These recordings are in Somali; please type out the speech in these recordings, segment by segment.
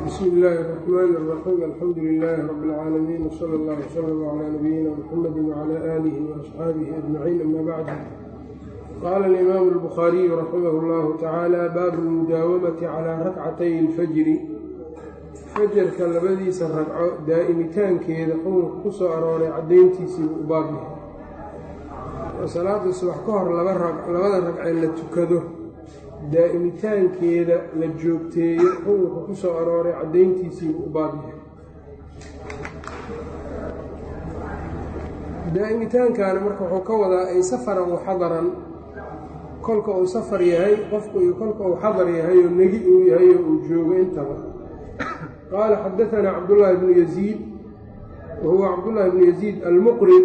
bsmi illaahi الرaxmaan الraxiim alxamdu lilaahi rabi اlcaalamiin wsala اllah wslm clى nabiyina mxamedi wclى aalihi وaasxaabihi ajmaciin ama bacd qaala alimaamu اlbukhaariyu raximah اllahu tacaala baabu اlmudaawamati calىa rakcatay اlfajri fajarka labadiisa ragco daa'imitaankeeda xukunka ku soo arooray caddayntiisiibu u baab yahay salaada subax ka hor labada ragcee la tukado daa'imitaankeeda la joogteeyo xukunka ku soo arooray caddayntiisiibuu u baab yahay daa'imitaankaana marka wuxuu ka wadaa ay safaran wa xadaran kolka uu safar yahay qofku iyo kolka uu xadar yahay oo negi uu yahay oo uu joogo intaba qaala xadaanaa cabdullaahi bnu yaziid wa huwa cabdullaahi bnu yaziid almuqrid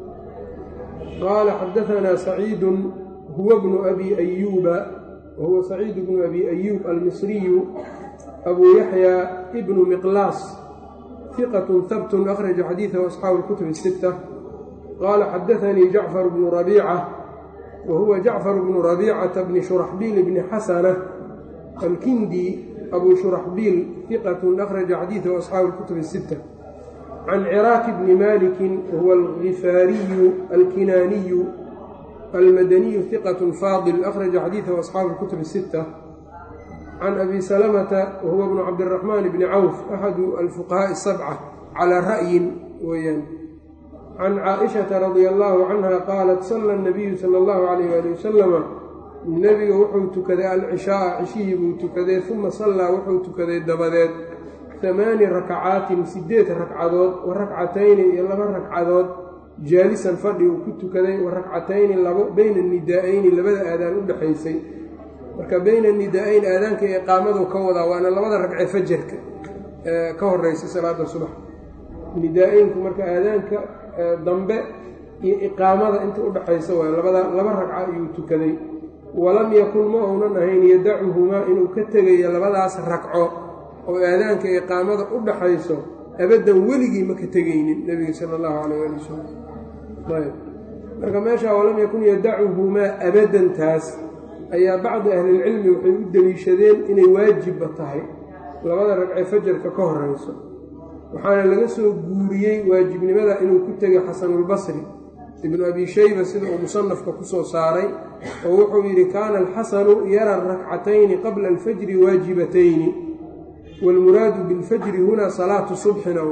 qaala xadaanaa saciidun huwa bnu abi ayuuba whuwa saciid bnu abi ayuub almisriyu abuu yaxya bnu miqlaas hiqatun habtun akhraja xadiidahu asxaabu اlkutub الsita qaala xadaanii jacfar bnu rabiica wa huwa jacfar bnu rabiicata bni shuraxbiil bni xasana alkindi abuu shuraxbiil hiqatun akhraja xadiidahu asxaabu اlkutub الsita can ciraaki bni maliki wahuwa algifaariyu alkinaaniyu almadaniyu hiqat faadil akhraja xadiidahu asxaabu اlkutub الsita can abi salamata wahuwa bnu cabdiraxmaan bni cawf axadu alfuqahaaءi الsabca calaa ra'yin weeyaan can caaئishata radia allahu canha qaalat sala اnabiyu sala اllahu alayh ali wasalama nebiga wuxuu tukaday alcishaaa cishihii buu tukaday uma sallaa wuxuu tukaday dabadeed hamaani rakacaatin sideed ragcadood wa rakcatayni iyo laba ragcadood jaalisan fadhi uu ku tukaday wa rakcatayni labo beyna nidaa-ayni labada aadaan u dhexaysay marka beyna nidaa-ayn aadaanka iyo iqaamadu ka wadaa waana labada ragcee fajarka ka horeysa salaada subax nidaa-eynku marka aadaanka dambe iyo iqaamada inta udhexaysa waay labada laba ragca ayuu tukaday walam yakun ma uunan ahayn yadacuhumaa inuu ka tegayo labadaas ragco oo aadaanka iqaamada u dhaxayso abaddan weligii ma ka tegaynin nebiga sala allahu calayh ali wasalam ayb marka meeshaa walam yakun yadacuhumaa abaddantaas ayaa bacdi ahlilcilmi waxay u deliishadeen inay waajibba tahay labada ragcee fajarka ka horeyso waxaana laga soo guuriyey waajibnimada inuu ku tegay xasanulbasri ibnu abi shayba sida uu musanafka ku soo saaray oo wuxuu yidhi kaana alxasanu yara rakcatayni qabla alfajri waajibatayni wاlmuraadu biاlfajri huna salaatu subxina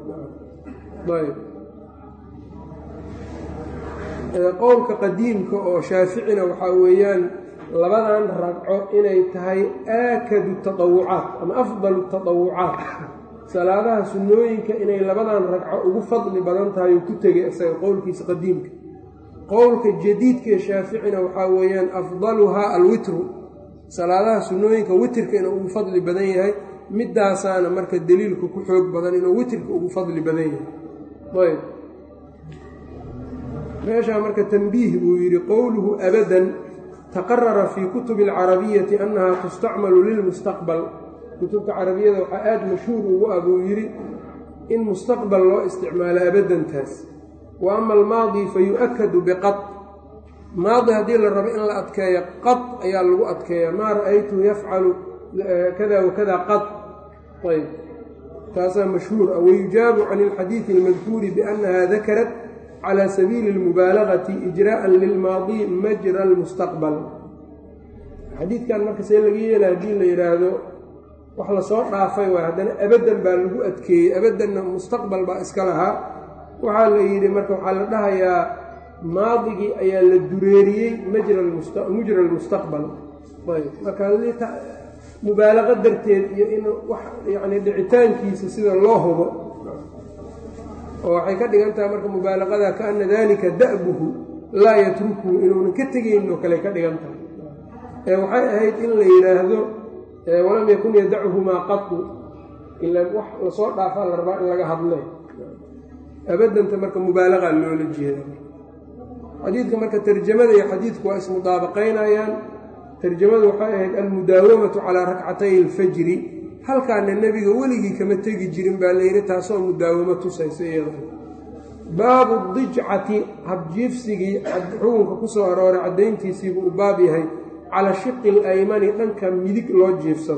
ayb qowlka qadiimka oo shaaficina waxaa weeyaan labadan ragco inay tahay aakadu taطawucaat ama afdalu taطawucaat salaadaha sunnooyinka inay labadan ragco ugu fadli badan tahay uu ku tegay isaga qowlkiisa qadiimka qowlka jadiidkae shaaficina waxaa weeyaan afdaluhaa alwitru salaadaha sunnooyinka witrka inuu ugu fadli badan yahay midaasaana marka deliilku ku xoog badan inuu witrka ugu fadli badan yahay ayb meeshaa marka tanbiih buu yidhi qowluhu abadan taqarara fii kutubi alcarabiyati annaha tustacmalu lilmustaqbal kutubta carabiyada waxaa aada mashhuur ugu ah buu yidhi in mustaqbal loo isticmaalo abadantaas wa ama almaadi fa yu-akadu biqad maadi haddii la rabo in la adkeeyo qad ayaa lagu adkeeya maa ra'aytuhu yafcalu kada wakada qad ayb taasaa mashhuur ah wayujaabu can ilxadiidi almadkuuri biannaha dakarat cala sabiili اlmubaalagati ijraءa lilmaadi majra almustaqbal xadiidkan marka see laga yeela haddii la yidhaahdo wax lasoo dhaafay waay haddana abadan baa lagu adkeeyey abadanna mustaqbal baa iska lahaa waxaa la yidhi marka waxaa la dhahayaa maadigii ayaa la dureeriyey mujra almustaqbal ayb marka mubaalaqa darteed iyo in wax yacni dhicitaankiisa sida loo hubo oo waxay ka dhigan tahay marka mubaalaqada kaana dalika da'buhu laa yatrukuhu inuunan ka tegayn oo kale ka dhigan tahay ee waxay ahayd in la yidhaahdo walam yakun yadachumaa qatu ila wax lasoo dhaafaa la rabaa in laga hadle abadanta marka mubaalaqa loola jeeda xadiidka marka tarjamada iyo xadiidku waa ismudaabaqaynayaan tarjamadu waxay ahayd almudaawamatu calaa rakcatay alfajri halkaana nebiga weligii kama tegi jirin baa layidhi taasoo mudaawamo tusaysa iyada baabu dijcati habjiifsigii xukunka ku soo arooray caddayntiisiibuu u baab yahay cala shiqi alaymani dhanka midig loo jiifsado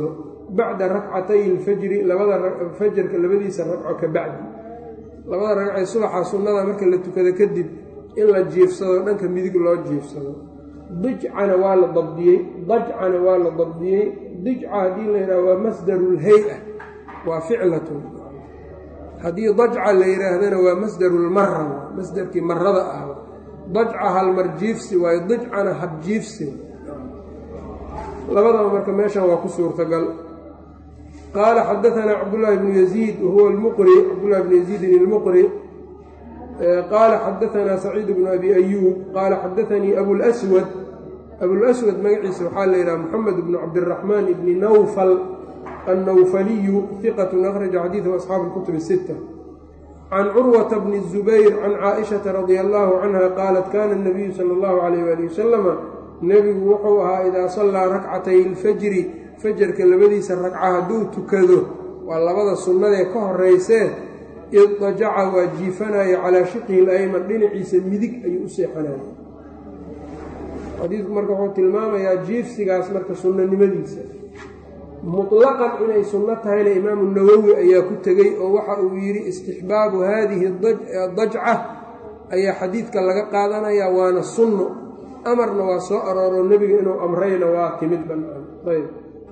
bacda rakcatay ilfajri labada fajarka labadiisa ragco ka bacdi labada ragcee subaxa sunnada marka la tukado kadib in la jiifsado dhanka midig loo jiifsado dijcana waa la dabdiyey dajcana waa la dabdiyey dijca haddii la yidhaha waa masdarulhay-a waa ficlatun haddii dajca la yidhaahdana waa masdarulmara masdarkii marada ah dajca halmarjiifsi waayo dijcana habjiifsi labadaba marka meeshan waa ku suurtagal qaala xadaanaa cabdullaahi bnu yaziid wahuwa lmuqri cabdullahi bnu yaziidin ilmuqri qaala xadaanaa saciid bnu abi ayuub qaala xadaanii abulswad abulswad magaciisa waxaa la yidhaha moxamed bnu cabdiraxmaan ibni nawfal annawfaliyu hiqatun akhraja xadiidahu asxaabu lkutub sita can curwata bni zubayr can caaishata radia allaahu canha qaalat kana nabiyu sala allahu calayh waali wasalama nebigu wuxuu ahaa idaa sallaa rakcatay ilfajri fajarka labadiisa ragca hadduu tukado waa labada sunnadee ka horeysee iddajaca waa jiifanaya calaa shiqihi layman dhinaciisa midig ayuu u seexanaya xadiidku marka wuxuu tilmaamayaa jiifsigaas marka sunnanimadiisa mutlaqan inay sunno tahayna imaamu nawowi ayaa ku tegey oo waxa uu yidhi istixbaabu haadihi dajca ayaa xadiidka laga qaadanayaa waana sunno amarna waa soo arooro nebiga inuu amrayna waa timid bannaan ayb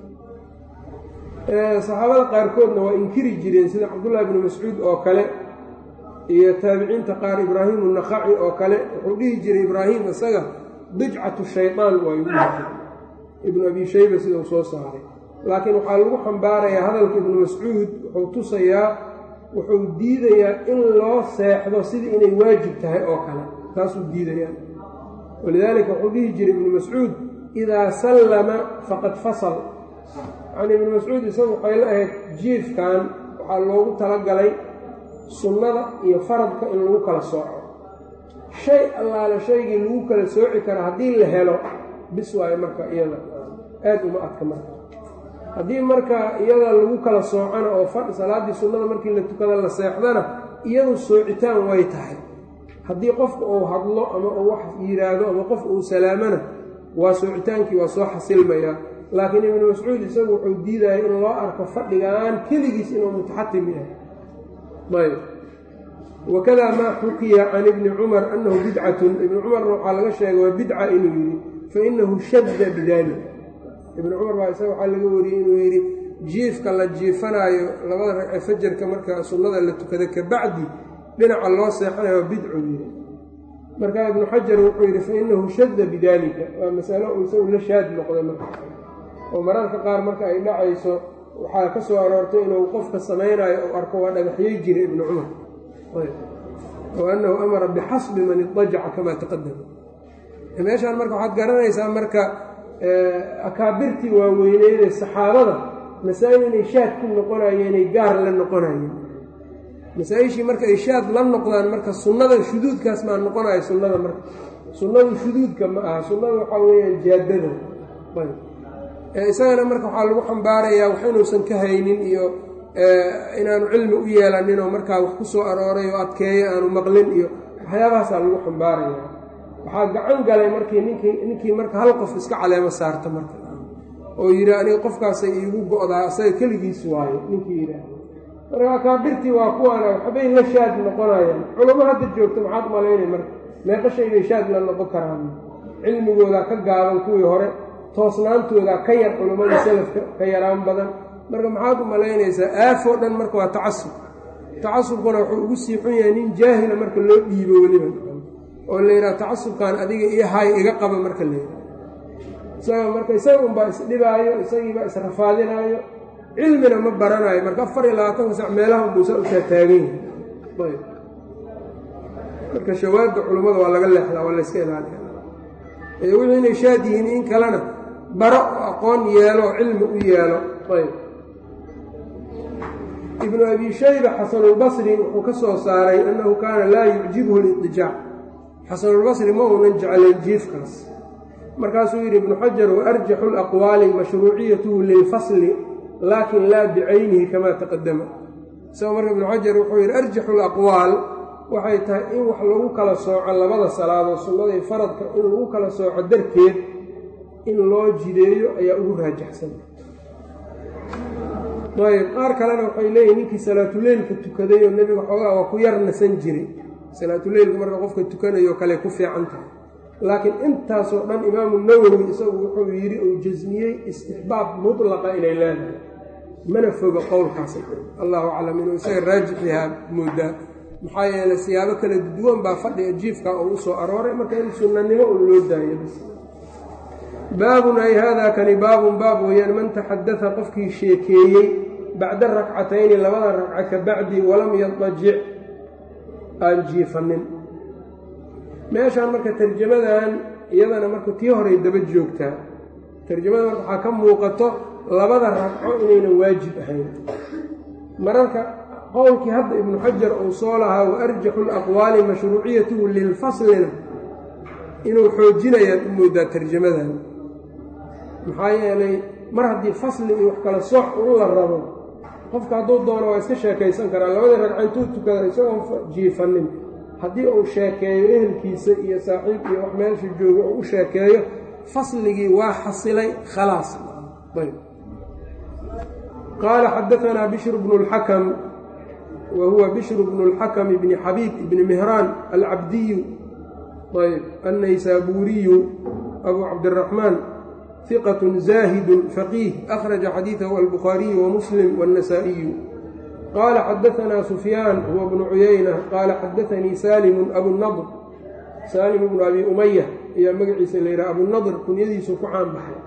saxaabada qaarkoodna waa inkiri jireen sida cabdullaahi bnu mascuud oo kale iyo taabiciinta qaar ibraahimu naqaci oo kale wuxuu dhihi jiray ibraahim isaga dijcatu shaydaan waayu dhihi jiray ibnu abi shayba sidau soo saaray laakiin waxaa lagu xambaarayaa hadalka ibnu mascuud wuxuu tusayaa wuxuu diidayaa in loo seexdo sidii inay waajib tahay oo kale taasuu diidayaa walidaalika wuxuu dhihi jiray ibnu mascuud idaa sallama faqad fasal yacni ibnu mascuud isagu waxay la ahayd jiifkan waxaa loogu talagalay sunnada iyo faradka in lagu kala sooco shay allaale shaygii lagu kala sooci kara haddii la helo bis waayo marka iyada aada uma adka marka haddii marka iyada lagu kala soocana oo salaaddii sunnada markii la tukada la seexdana iyadu soocitaan way tahay haddii qofka uu hadlo ama uu wax yidhaahdo ama qof uu salaamana waa soocitaankii waa soo xasilmayaa laakiin ibnu mascuud isagu wuxuu diidaya in loo arko fadhigaan keligiis inuu mutaxatim yahay ayb wakadaa maa xukiya can ibni cumar annahu bidcatun ibni cumarna waxaa laga sheegay waa bidca inuu yidhi fa inahu shadda bidalik ibnu cumar baa isaga waxaa laga wariyey inuu yidhi jiifka la jiifanaayo labada ragce fajarka marka sunnada la tukada kabacdi dhinaca loo seexanayo bidcu yidhi markaa ibnu xajar wuxuu yidhi fa inahu shadda bidaalika waa masalo uu isagu la shaad noqda marka oo mararka qaar marka ay dhacayso waxaa ka soo aroortay inuu qofka samaynayo uu arko waa dhagaxyey jira ibnu cumar oo annahu amara bixasbi man idajaca kamaa taqadama meeshaan marka waxaad garanaysaa marka akaabirtii waaweyneydee saxaabada masaa-il inay shaad ku noqonayeen inay gaar la noqonayeen masaa-ishii marka ay shaad la noqdaan marka sunnada shuduudkaas maa noqonayo sunnada marka sunnadu shuduudka ma aha sunnada waxaa weeyaan jaadada isagana marka waxaa lagu xambaarayaa wax inuusan ka haynin iyo inaanu cilmi u yeelanin oo markaa wax ku soo arooray oo adkeeyo aanu maqlin iyo waxyaabahaasaa lagu xambaaraya waxaa gacan galay markii ninkii ninkii marka hal qof iska caleemo saarta marka oo yidhi aniga qofkaasay iigu go-daa isaga keligiis waayo ninkii yidhaah marka akaabirtii waa kuwaana waxbay la shaad noqonayaan culamo hadda joogto maxaad malaynay marka meeqa shay bay shaad la noqon karaan cilmigoodaa ka gaaban kuwii hore toosnaantoodaa ka yar culammadii salafka ka yaraan badan marka maxaad u malaynaysaa aafoo dhan marka waa tacasub tacasubkuna wuxuu ugu sii xun yahay nin jaahila marka loo dhiibo weliba oo la yidhaha tacasubkan adiga iyo hay iga qaba marka la yidhaha isaga marka isaga unbaa isdhibaayo isagiibaa israfaadinaayo cilmina ma baranayo marka afar iyo labaatanka sac meelaha unbuusaa usaa taagan yahay ayb marka shawaadda culummada waa laga leexdaa waa layska ilaaliya ee wixii inay shaad yihiin in kalena baro aqoon yeelo cilmi u yeelo ayb ibnu abi shayba xasanulbasri wuxuu ka soo saaray annahu kaana laa yucjibhu lidijaac xasanulbasri ma uunan jeclayn jiifkaas markaasuu yidhi ibnu xajar wa arjaxu laqwaali mashruuciyatuhu lilfasli laakin laa bicaynihi kamaa taqadama isagoo marka ibnu xajar wuxuu yidhi arjaxu laqwaal waxay tahay in wax lagu kala sooco labada salaadood sunnada iyo faradka in lagu kala sooco darteed in loo jideeyo ayaa ugu raajaxsan ayb qaar kalena waxay leeyihin ninkii salaatuleylka tukaday oo nebiga xoogaa waa ku yar nasan jiray salaatuleylka marka qofka tukanayo kale ku fiican tahay laakiin intaasoo dhan imaamu nawowi isagu wuxuu yidhi uu jasmiyey istixbaab mutlaqa inay leedahay mana foga qowlkaasi allahu aclam inuu isaga raajixihaa moodaa maxaa yeeley siyaabo kala duwan baa fadhiga jiifka oo u soo arooray marka in sunnanimo un loo daayo bas baabun ay haadaa kani baabun baab weeyaan man taxadada qofkii sheekeeyey bacda rakcatayni labada ragca ka bacdi walam yadajic aan jiifanin meeshaan marka tarjamadan iyadana marka tii horay daba joogtaa tarjamada marka waxaa ka muuqato labada ragco inaynan waajib ahayn mararka qowlkii hadda ibnu xajar uu soo lahaa wa arjaxu laqwaali mashruuciyatuhu lilfaslina inuu xoojinayaad u moodaa tarjamadan maxaa yeelay mar haddii fasli iyo wax kala sooc u la rabo qofka hadduu doono waa iska sheekaysan karaa labadii ragca intuu tukada isagoon jiifanin haddii uu sheekeeyo ehelkiisa iyo saaxiib iyo wax meesha joogo oo u sheekeeyo fasligii waa xasilay khalaas ayb qaala xadaanaa bishr bnu اlxakam wa huwa bishr bnu اlxakam bni xabiib ibni mihraan alcabdiyu ayb annaysaabuuriyu abu cabdiraxmaan ثqة زاhد فقيه أخرج xadيiثه البخhاaرiي ومسلم والنسائي qال xdثnا سفyان هو بن عyynة qال xdثnيi sالم أبuالنضر sالم بن أbي أمyة ayaa magaciisa la yhah أبuالنضر kunyadiisu ku caan baxay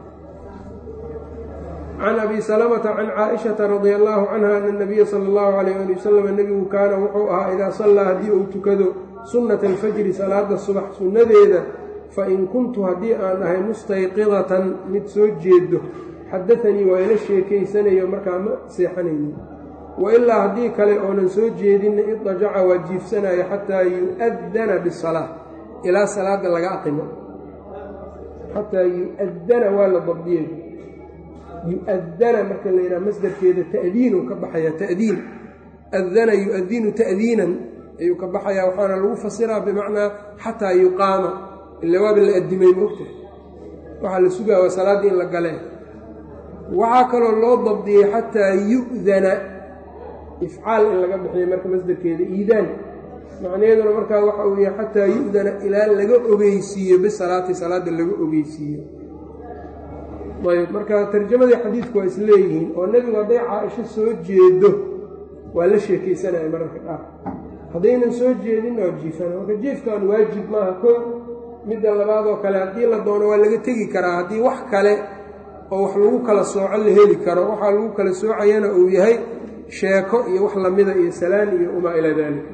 عن أbي سلمة عن cائشhaةa رضي الله عنها أن النبي sلى الله عليه لي وسلم nebigu kaana wuxuu ahaa إdaa صلىa haddii uu tukado sunaة الفجri salaada subax sunadeeda fain kuntu haddii aan ahay mustayqidatan mid soo jeedo xadaanii waa ila sheekaysanayo markaa ma seexanaynin wa ilaa haddii kale oonan soo jeedinna idajaca waa jiifsanayo xataa yu'adana bisalaa ilaa salaada laga aqimo xataa yu'adana waa la dabdiyey yu'adana marka la yidhaha masdarkeeda ta'diinu ka baxaya ta'diin adana yu'adinu ta'diinan ayuu ka baxayaa waxaana lagu fasiraa bimacnaa xataa yuqaama ila waaba la addimay moogta waxaa la sugaa waa salaaddii in la galee waxaa kaloo loo dabdiyey xataa yu'dana ifcaal in laga bixiyo marka masdarkeeda iidaan macnaheeduna markaa waxa uu yahay xataa yu'dana ilaa laga ogeysiiyo bisalaati salaadda laga ogeysiiyo ayb marka tarjamadii xadiidku waa isleeyihiin oo nebigu hadday caaisho soo jeedo waa la sheekaysanaya mararka qaar haddaynan soo jeedinna waa jiifana marka jiifkan waajib maaha ko midda labaadoo kale haddii la doono waa laga tegi karaa haddii wax kale oo wax lagu kala sooco la heli karo waxaa lagu kala soocayana uu yahay sheeko iyo wax lamida iyo salaan iyo umaa ilaa daalika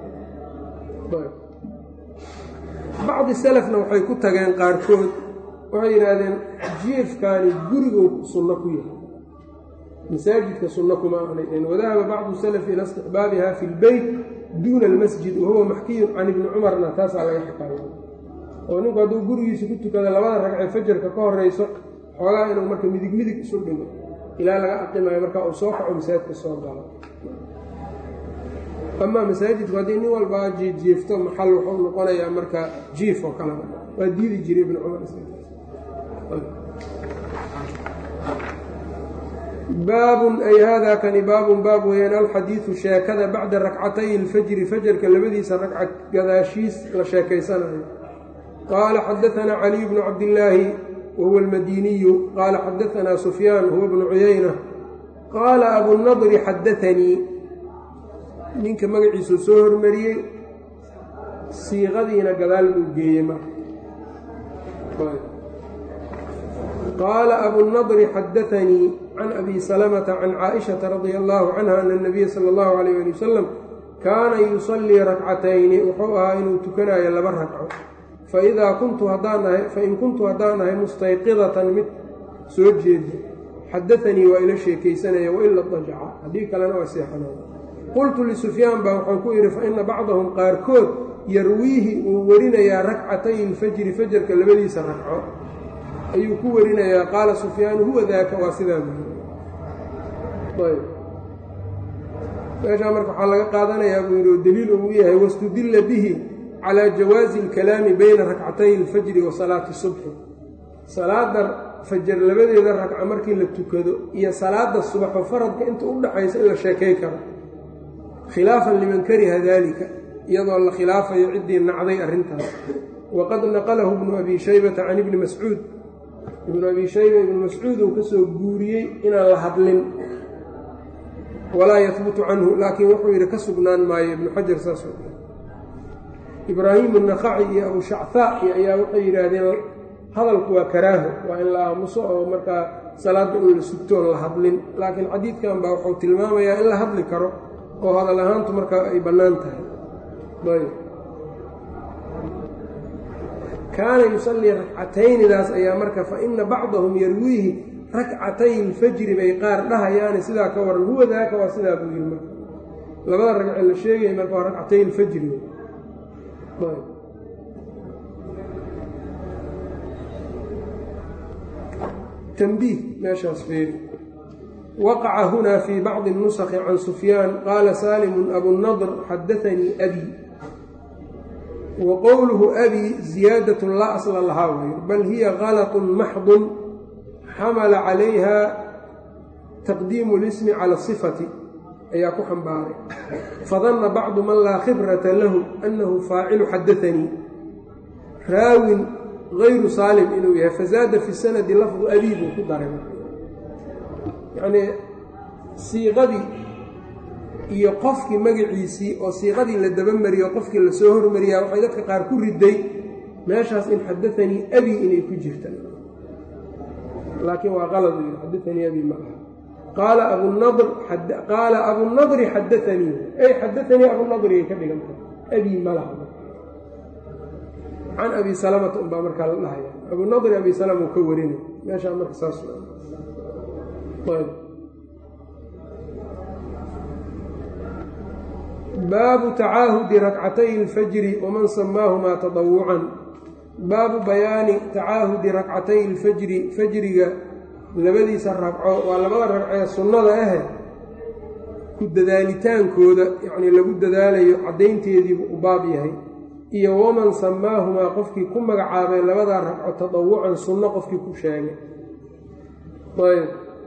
bacdi salafna waxay ku tageen qaarkood waxay yidhaahdeen jiifkaani gurigu sunno ku yahay masaajidka sunno kuma ahnay wadahaba bacdu salafi ila istixbaabiha fi lbeyt duuna almasjid wahuwa maxkiyun can ibni cumarna taasaa laga xikaaya oo ninku hadduu gurigiisa ku tukada labada ragcee fajarka ka horeyso xoogaa inuu marka midig midig isu dhigo ilaa laga aqimayo marka uu soo kaco masaajidka soo galo amaa masaajidku haddii nin walbaa jiifjiifto maxal wuxuu noqonayaa marka jiif oo kalena waa diidi jiray ibn cumar baabun ay haadaa kani baabun baab weeyaan alxadiidu sheekada bacda rakcatay alfajri fajarka labadiisa ragca gadaashiis la sheekaysanayo qaala xadaanaa caliy bnu cabdillaahi wahuwa almadiniyu qaala xadaanaa sufyaan huwa bnu cuyayna qaala abunadri xadaanii ninka magaciisuu soo hormariyey siiqadiina gadaal buu geeyey marka qaala abunadri xadaanii can abi salamata can caaishata radia allaahu canha ana anabiya sala allahu alayh ali wasalam kaana yusallii rakcatayni wuxuu ahaa inuu tukanayo laba ragco faidaa kuntu haddaanahay fain kuntu haddaan ahay mustayqidatan mid soo jeeda xadaanii waa ila sheekaysanaya waila dajaca haddii kalena waa seexanaya qultu lisufyaan baa waxaan ku idhi fa ina bacdahum qaarkood yarwiihi uu warinayaa rakcatay ilfajri fajarka labadiisa ragco ayuu ku warinayaa qaala sufyaanu huwa daaka waa sidaa buuyb meeshaa marka waxaa laga qaadanayaa buu yidhi oo deliil uu yahay wastudilla bihi calaa jawaazi alkalaami bayna rakcatay alfajri wa salaati subxi salaada fajar labadeeda ragca markii la tukado iyo salaada subaxo faradka inta u dhaxaysa in la sheekay karo khilaafan liman kariha daalika iyadoo la khilaafayo ciddii nacday arrintaas waqad naqalahu ibnu abi shaybata can ibni mascuud ibnu abi shayba ibnu mascuud uu ka soo guuriyey inaan la hadlin walaa yahbutu canhu laakiin wuxuu yidhi ka sugnaan maayo ibnu xajar saas ibraahimu naqaci iyo abu shachaa iyo ayaa waxay yidhaahdeen hadalku waa karaaho waa in la aamuso oo markaa salaadda in la sugtoon la hadlin laakiin xadiidkan baa wuxuu tilmaamayaa in la hadli karo oo hadal ahaantu markaa ay bannaan tahay ayb kaana yusallii rakcataynidaas ayaa marka fa ina bacdahum yarwiihi rakcatay ilfajri bay qaar dhahayaane sidaa ka waran huwa daaka waa sidaa buu yidhi marka labada ragce la sheegaya marka waa rakcatay ilfajri tanbiih meeshaas feeri waqaca huna fii bacdi nusakhi can sufyaan qaala saalimun abunadr xadaanii abi wa qowluhu abi ziyaadatun laa asla lahaa wayr bal hiya galatun maxdun xamala calayha taqdiimu lismi cala asifati ayaa ku xambaaray fadanna bacdu man laa khibrata lahu annahu faacilu xadaanii raawin gayru saalim inuu yahay fazaada fi sanadi lafdu abii buu ku daray yacnii siiqadii iyo qofkii magaciisii oo siiqadii la dabamariyo qofkii lasoo hormariyaa waxay dadka qaar ku riday meeshaas in xadaanii abii inay ku jirta laakiin waa qalad u yidhi xadaanii abii ma aha qaala abunadr qaala abunadri xadaanii ay xadaanii abunadri ay ka dhiganta abii malaha can abi salamata unbaa markaa la dhahaya abunadri abi salama uu ka warinay meeshaa marka saas baabu tacaahudi rakcatay اlfajri waman samaahumaa taطawucan baabu bayaani tacaahudi rakcatay اlfajri fajriga labadiisa ragco waa labada ragcee sunnada ahe ku dadaalitaankooda yacnii lagu dadaalayo caddaynteediibu u baab yahay iyo waman samaahumaa qofkii ku magacaabay labadaa ragco tadawucan sunno qofkii ku sheegay ayb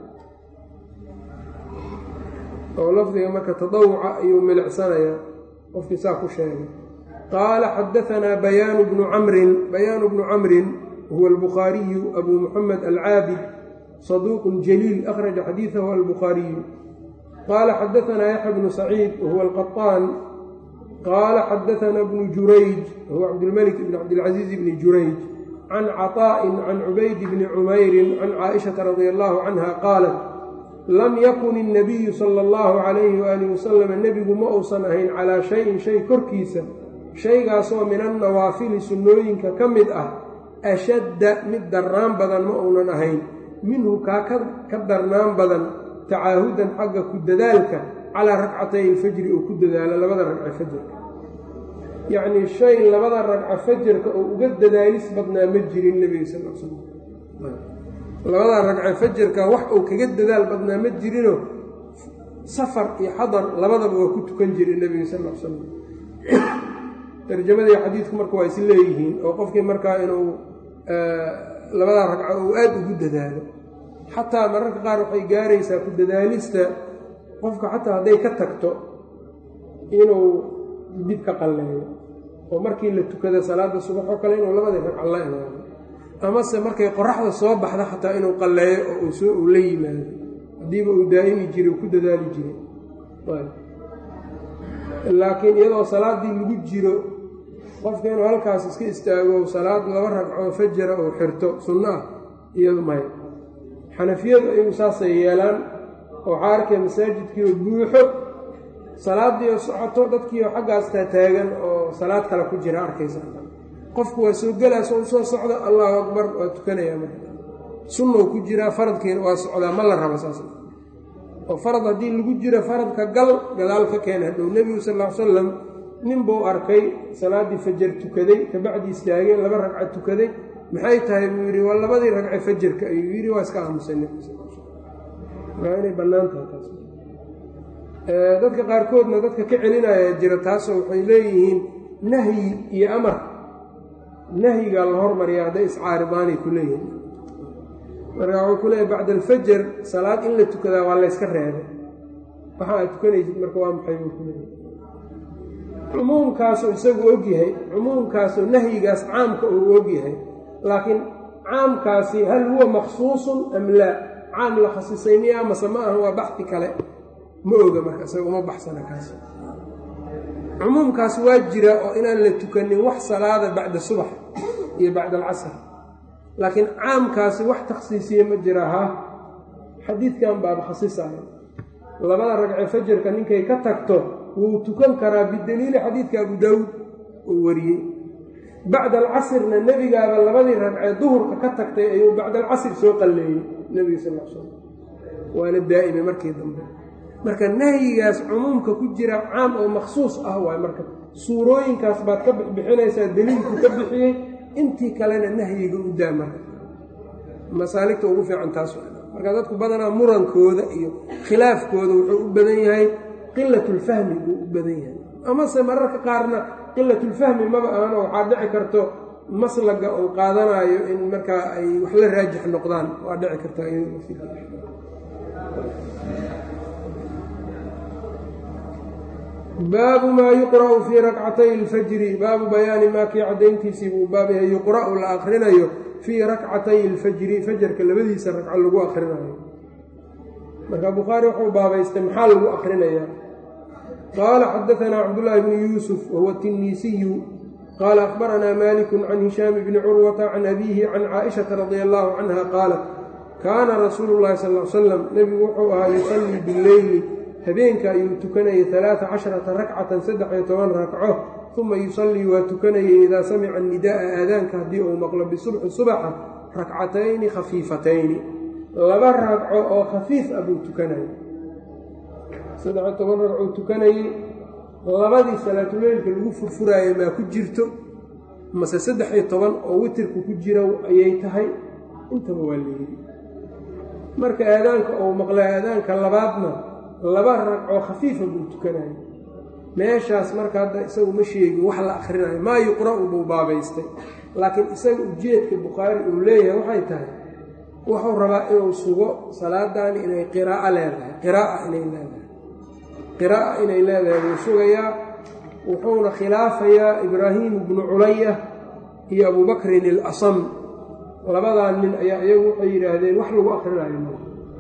oo lafdiga marka tadawuca ayuu milicsanayaa qofkii saa ku sheegay qaala xadaanaa bayaanu bnu camrin bayaanu bnu camrin huwa albukhaariyu abuu muxamed alcaabid saduuqun jaliil akhraja xadiidahu albukhaariyu qaala xadaanaa yaxya bnu saciid wahuwa alqaطaan qaala xadaanaa bnu jurayj wahuwa cabdilmalik bn cabdilcaziiz bni jurayj can caطaa'in can cubayd bni cumayrin can caaishata radia allahu canha qaalat lam yakun الnabiyu sala اllahu calayhi waaalih wasalam nebigu ma uusan ahayn calaa shayin shay korkiisa shaygaasoo min annawaafili sunnooyinka ka mid ah ashadda mid darnaan badan ma uunan ahayn minhu kaa ka darnaan badan tacaahudan xagga ku dadaalka calaa rakcatay ilfajri oo ku dadaalo labada ragca fajarka yacnii shay labada ragca fajarka oo uga dadaalis badnaa ma jirin nebiga sal l slam labada ragca fajarka wax uu kaga dadaal badnaa ma jirinoo safar iyo xadar labadaba waa ku tukan jiray nebiga sal l slam tarjamadii xadiidku marka waa is leeyihiin oo qofkii markaa inuu labadaa ragco uu aad ugu dadaalo xataa mararka qaar waxay gaaraysaa ku dadaalista qofka xataa hadday ka tagto inuu dib ka qalleeyo oo markii la tukada salaada subax oo kale inuu labadii ragco la imaado amase markay qoraxda soo baxda xataa inuu qalleeyo oo uu soo uu la yimaado haddiiba uu daa'imi jiray uu ku dadaali jiray laakiin iyadoo salaaddii lagu jiro qofka inuu halkaas iska istaago salaad laba ragcoo fajara uu xirto sunno ah iyadu maya xanafiyadu ayagu saasay yeelaan oo waxaa arkaya masaajidkiioo buuxo salaadiioo socoto dadkiioo xaggaas taataagan oo salaad kale ku jira arkaysa qofku waa soo gelaa soo soo socda allahu akbar waa tukanayaa marka sunnou ku jiraa faradkiina waa socdaa ma la rabo saas oo farad haddii lagu jiro faradka gal gadaal ka keena hadhow nebigu sal ll ly salam nin buu arkay salaaddii fajar tukaday kabacdi istaagay laba ragca tukaday maxay tahay buu yidhi waa labadii ragce fajarka ayuu yidhi waa iska aamusay nebigu sal waa inay bannaan tahay taas dadka qaarkoodna dadka ka celinaya jira taasoo waxay leeyihiin nahyi iyo amar nahyigaa la hormariya hadday iscaaridaanay ku leeyihiin marka wuxuu ku leeyahy bacda alfajar salaad in la tukadaa waa layska reebay waxa aad tukanaysid marka waa maxay buu ku leeyahy cumuumkaasuu isagu ogyahay cumuumkaasoo nahyigaas caamka uu ogyahay laakiin caamkaasi hal huwa maksuusun am laa caam la khasisay miyaa mase ma aha waa baxdi kale ma oga marka isaga uma baxsana kaas cumuumkaas waa jira oo inaan la tukanin wax salaada bacda subax iyo bacda alcasr laakiin caamkaasi wax takhsiisiye ma jira ha xadiidkan baaba khasisaya labada ragcee fajarka ninkay ka tagto wuu tukan karaa bidaliili xadiidka abu daawuud uu wariyey bacda alcasrna nebigaaba labadii ragcee duhurka ka tagtay ayuu bacda alcasr soo qalleeyey nebiga sal l slam waana daa'ime markii dambe marka nahyigaas cumuumka ku jira caam oo maksuus ah waay marka suurooyinkaas baad ka bixbixinaysaa daliilku ka bixiyey intii kalena nahyiga u daa marka masaaligta ugu fiican taas marka dadku badanaa murankooda iyo khilaafkooda wuxuu u badan yahay qilatulfahmi buu u badan yahay amase mararka qaarna qilatulfahmi maba ahano waxaa dhici karto maslaga uu qaadanaayo in markaa ay wax la raajix noqdaan waa dhici kartaa baabu maa yuqra'u fii rakcatay alfajri baabu bayaani maa kii caddayntiisii buu baab yahay yuqra'u la akrinayo fii rakcatay alfajri fajarka labadiisa ragco lagu akrinayo marka bukhaari wuxuu baabaystay maxaa lagu akrinayaa qaala xadaanaa cabdullaahi bnu yuusuf wahuwa tinniisiyu qaala akhbaranaa maaliku can hishaami bni curwata can abiihi can caaishata radia allaahu canha qaalat kaana rasuulu llahi sal l salam nebigu wuxuu ahaa yusallii bileyli habeenka ayuu tukanayay alaaa casharata rakcatan saddex iyo toban ragco uma yusallii waa tukanayay idaa samica nidaa'a aadaanka haddii uu maqlo bisubxi subaxa rakcatayni khafiifatayni laba ragco oo khafiif ah buu tukanayay saddex-iyo toban ragcuu tukanayey labadii salaatuleylka lagu furfuraayo maa ku jirto mase saddex iyo toban oo witirku ku jira ayay tahay intaba waa leeyidi marka aadaanka uu maqlay aadaanka labaadna laba ragcoo khafiifa buu tukanayay meeshaas marka hadda isagu ma sheegin wax la akhrinayo maa yuqra'u buu baabaystay laakiin isaga ujeedka bukhaari uu leeyahay waxay tahay wuxuu rabaa inuu sugo salaadaani inay qiraa'o leedahay qiraaa inay leedahay qiraa'a inay leedahay buu sugayaa wuxuuna khilaafayaa ibraahim bnu culaya iyo abubakrin ilasam labadaa nin ayaa iyagu waxay yidhaahdeen wax lagu akhrinayo ma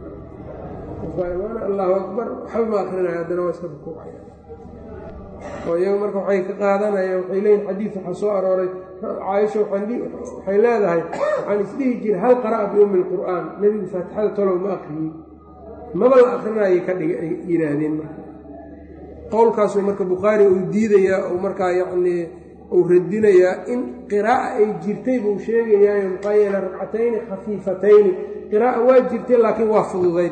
allahu akbar waxba ma akrinaya haddana waa iska rukuucaya oo iyagu marka waxay ka qaadanayaan waxay leeyihin xadiid waxaa soo arooray caaisha waxay leedahay waxaan isdhihi jiray hal qara'a biummi lqur'aan nebigu faatixada tolow ma akriyey maba la akrinayay ka dhiga ay yidhaahdeen marka qowlkaasuu marka bukhaari uu diidayaa uu markaa yacnii uu radinayaa in qiraa'a ay jirtay buu sheegayaayo maxaa yeele ragcatayni khafiifatayni qiraa'a waa jirtay laakiin waa fududayd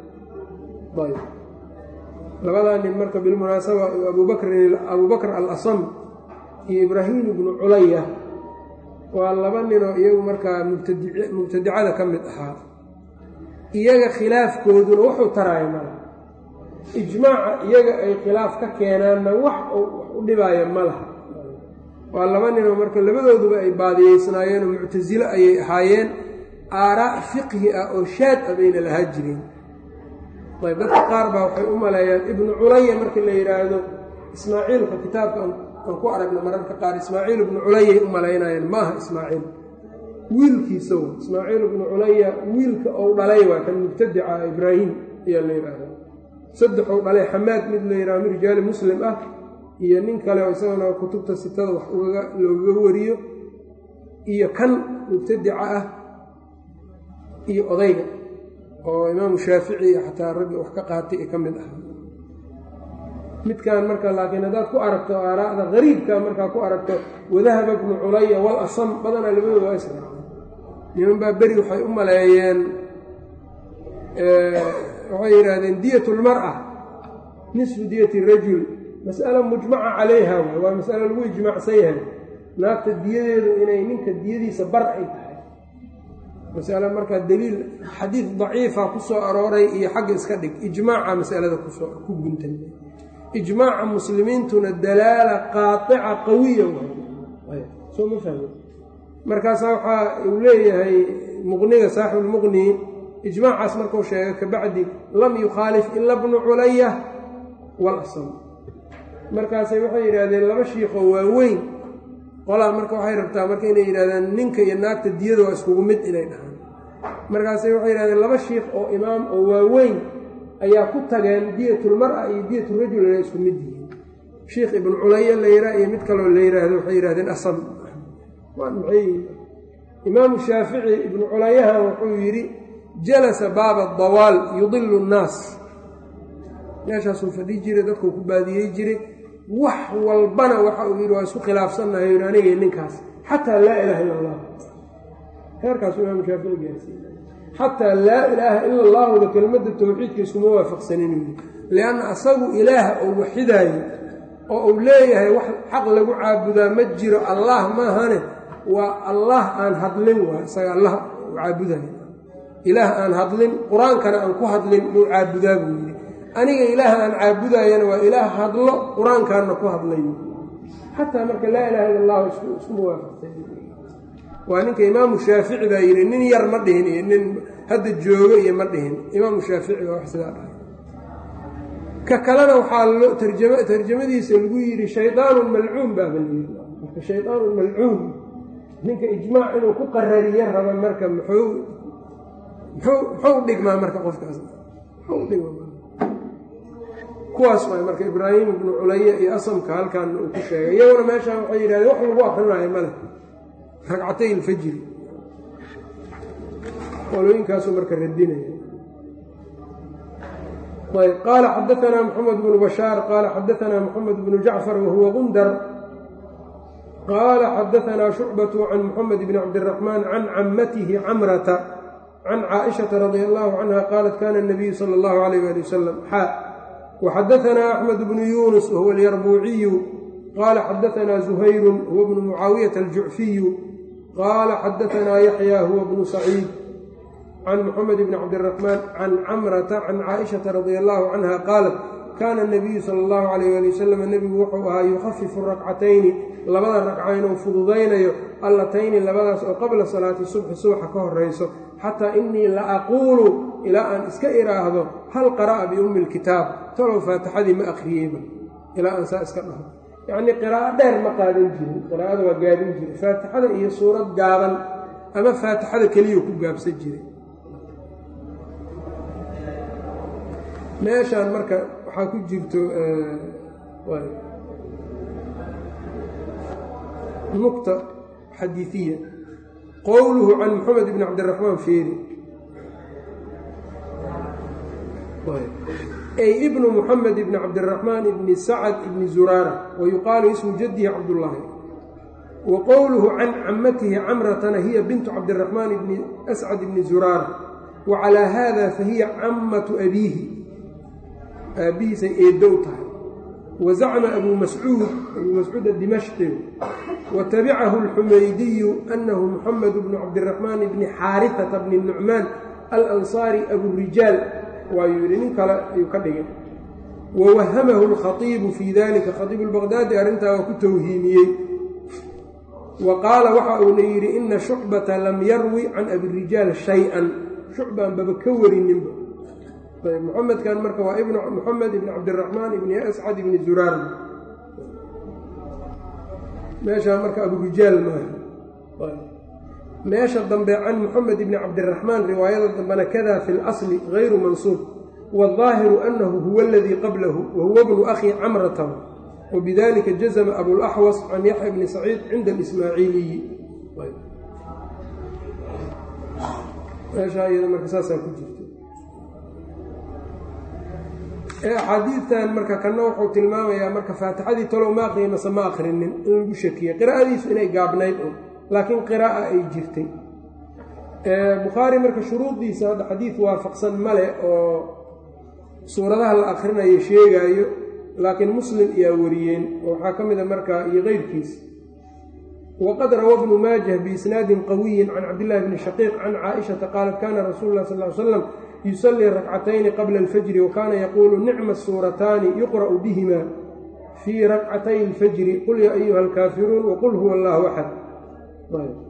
labadaa nin marka bilmunaasaba abubakrin abubakr alasam iyo ibraahim ibnu culaya waa laba ninoo iyagu markaa mubtadicada ka mid ahaa iyaga khilaafkooduna wuxuu taraya mala ijmaaca iyaga ay khilaaf ka keenaanna wax u dhibaaya ma laha waa laba ninoo marka labadooduba ay baadiyeysnaayeenoo muctasilo ayay ahaayeen aaraa' fiqhi ah oo shaad ah bayna lahaa jireen ayb dadka qaar baa waxay u maleeyaan ibnu culaya marka la yidhaahdo ismaaciilka kitaabka aan ku aragno mararka qaar ismaaciil ibnu culayay u malaynayaan ma aha ismaaciil wiilkiisa w ismaaciil ibnu culaya wiilka ou dhalay waa kan mubtadica ibraahim ayaa la yidhaahda saddexou dhalay xamaad mid la yidhahdo min rijaali muslim ah iyo nin kale oo isagana kutubta sitada wax loogaga wariyo iyo kan mubtadica ah iyo odayga oo imaamu shaafici iyo xataa raggi wax ka qaatay ee ka mid ah midkan marka laakiin haddaad ku aragto aaraa'da qariibka markaa ku aragto wadahaba bnu culaya wal asam badanaa labadooda waa israaceen niman baa beri waxay u maleeyeen waxay yidhaahdeen diyat lmar'a nisfu diyati rajul mas'ala mujmaca calayha waay waa mas'alo lagu ijmaacsan yahay naagta diyadeedu inay ninka diyadiisa bar ay tahay masale markaa daliil xadiid daciifa ku soo arooray iyo xagga iska dhig ijmaaca masalada kusoo ku guntan ijmaaca muslimiintuna dalaala qaaطica qawiya soo ma fahmi markaasaa waxaa uu leeyahay muqniga saaxibulmuqni ijmaacaas markuu sheegay kabacdi lam yukhaalif ila bnu culaya walasam markaasay waxay yidhaahdeen laba shiikhoo waaweyn qolaa marka waxay rabtaa marka inay yidhahdaan ninka iyo naagta diyada waa iskugu mid inay dhahaan markaasay waxay yidhahdeen laba shiikh oo imaam oo waaweyn ayaa ku tageen diyatulmara iyo diyaturajul inay isku mid yihiin shiikh ibnu culaya la yihaa iyo mid kaloo la yidhaahdo waxay yidhahdeen asam waa maxay imaamu shaafici ibnu culayaha wuxuu yidhi jalasa baaba dawaal yudilu nnaas meeshaasuu fadhi jiray dadkuu ku baadiyey jiray wax walbana waxa uu yidhi waa isku khilaafsannahay yidhi aniga ninkaas xataa laa ilaaha illa allah heerkaasuu imaamu shaafici gaarsiiye xataa laa ilaaha ila allahuda kelmadda towxiidka iskuma waafaqsanin yidhi lianna asagu ilaaha oo waxidaayo oo uu leeyahay wax xaq lagu caabudaa ma jiro allah maahane waa allah aan hadlin waa isaga allah u caabudayo ilaah aan hadlin qur-aankana aan ku hadlin muu caabudaa buu yidhi aniga ilaah aan caabudayana waa ilaah hadlo qur-aankaanna ku hadlayo xataa marka laa ilaha illa allahu iskuma waafaqsan waa ninka imaamu shaafici baa yidhi nin yar ma dhihin iyo nin hadda joogo iyo ma dhihin imaamu shaafici baa wax sidaa dhahay ka kalena waxaa lo tarjama tarjamadiisa lagu yidhi shaydaanun malcuun baaba layidhi marka shaydaanun malcuun ninka ijmaac inuu ku qarariyo raba marka muxuu muxuu muxuu dhigmaa marka qofkaas muxuu dhigmaa kuwaas waay marka ibraahim ibnu culaya iyo asamka halkan uu ku sheegay iyaguna meeshaan waxay yidhahdeen wax lagu akrinaayo male ragcatay ilfajri qolooyinkaasuu marka radinaya ayb qaala xadaanaa moxamed bnu bashaar qaala xadaanaa moxamed bnu jacfar wahuwa gundar qaala xadaanaa shucbatu can moxamed bni cabdiraxmaan can camatihi camrata can caaishata radi allahu canha qaalat kana nabiyu sala allahu alayh ali wasalam xaa waxadaanaa axmed bnu yuunus wahuwa alyarbuuciyu qaala xadaanaa zuhayrun huwa bnu mucaawiyata aljucfiyu qaala xadaanaa yaxya huwa bnu saciid can moxamed bni cabdiraxmaan can camrata can caaishata radia allahu canha qaalat kaana nabiyu sala allahu alayh ali wasalam nebigu wuxuu ahaa yukhafifu rakcatayni labada ragca inuu fududaynayo allatayni labadaas oo qabla salaati subxi subaxa ka horayso xataa innii la aquulu ilaa aan iska idhaahdo hal qara'a biummi lkitaab talow faatixadii ma akhriyeyba ilaa aan saa iska dhaho yacnii qiraa'o dheer ma qaadan jirin qiraa'ada waa gaabin jiray faatixada iyo suurad gaaban ama faatixada keliya ku gaabsan jiray meeshaan marka waxaa ku jirto nukta xadiiiya qowluhu can moxamed bni cabdiraxmaan feeri ay ibnu moxamed ibni cabdiraxmaan ibni sacad ibni zuraara wa yuqaalu ismu jadihi cabdullaahi wa qowluhu can camatihi camratana hiya bintu cabdiraxmaan ibni ascad ibni zuraara wa calaa haada fahiya camatu abiihi aabbihiisay eedow tahay wa zacma abuu mascuud abuu mascuud adimashqi wa tabicahu alxumaydiyu annahu muxamed bnu cabdiraxmaan bni xaarifata bni nucmaan alansaari aburijaal waayuu yidhi nin kale ayuu ka dhigay wa wahamahu alkhaiibu fii dalika khaiibu lbaqdaadi arrintaa waa ku towhiimiyey wa qaala waxa uuna yidhi ina shucbata lam yarwi can abirijaal shay-an shucbaan baba ka warininba muxamedkan marka waa ibn moxamed ibni cabdiraxmaan ibni ascad ibni zuraar meeshaa marka aburijaal maaha meesha dambe can moxamed ibni cabdiraxmaan riwaayada dambena kada fi اlasli gayru mansuub waالظaahiru anahu huwa aladii qablahu wahuwa bnu akhi camrata wbidalika jazma abulaxwas can yaxya bni saciid cinda اlismaaciiliyi meeshaa iyada marka saasaa ku jirta axaadiidtan marka kana wuxuu tilmaamayaa marka faatixadii talow ma aqriya mase ma akrinin in lagu shakiyey qiraa'adiisu inay gaabnayd un laakiin qiraa'a ay jirtay bukhaari marka shuruudiisa hadda xadiid waafaqsan male oo suuradaha la akrinayo sheegaayo laakiin muslim iyaa wariyeen oo waxaa ka mida marka iyo keyrkiis waqad rawa bnu maajah biisnaadin qawiyin can cabdillahi bni shaqiiq can caaishata qaalat kana rasuulu lah sal l slam yusalii rakcatayni qabla alfajri wa kaana yaquulu nicma suurataani yuqra'u bihima fii rakcatay alfajri qul yaa ayuha alkaafiruun waqul huwa allahu axad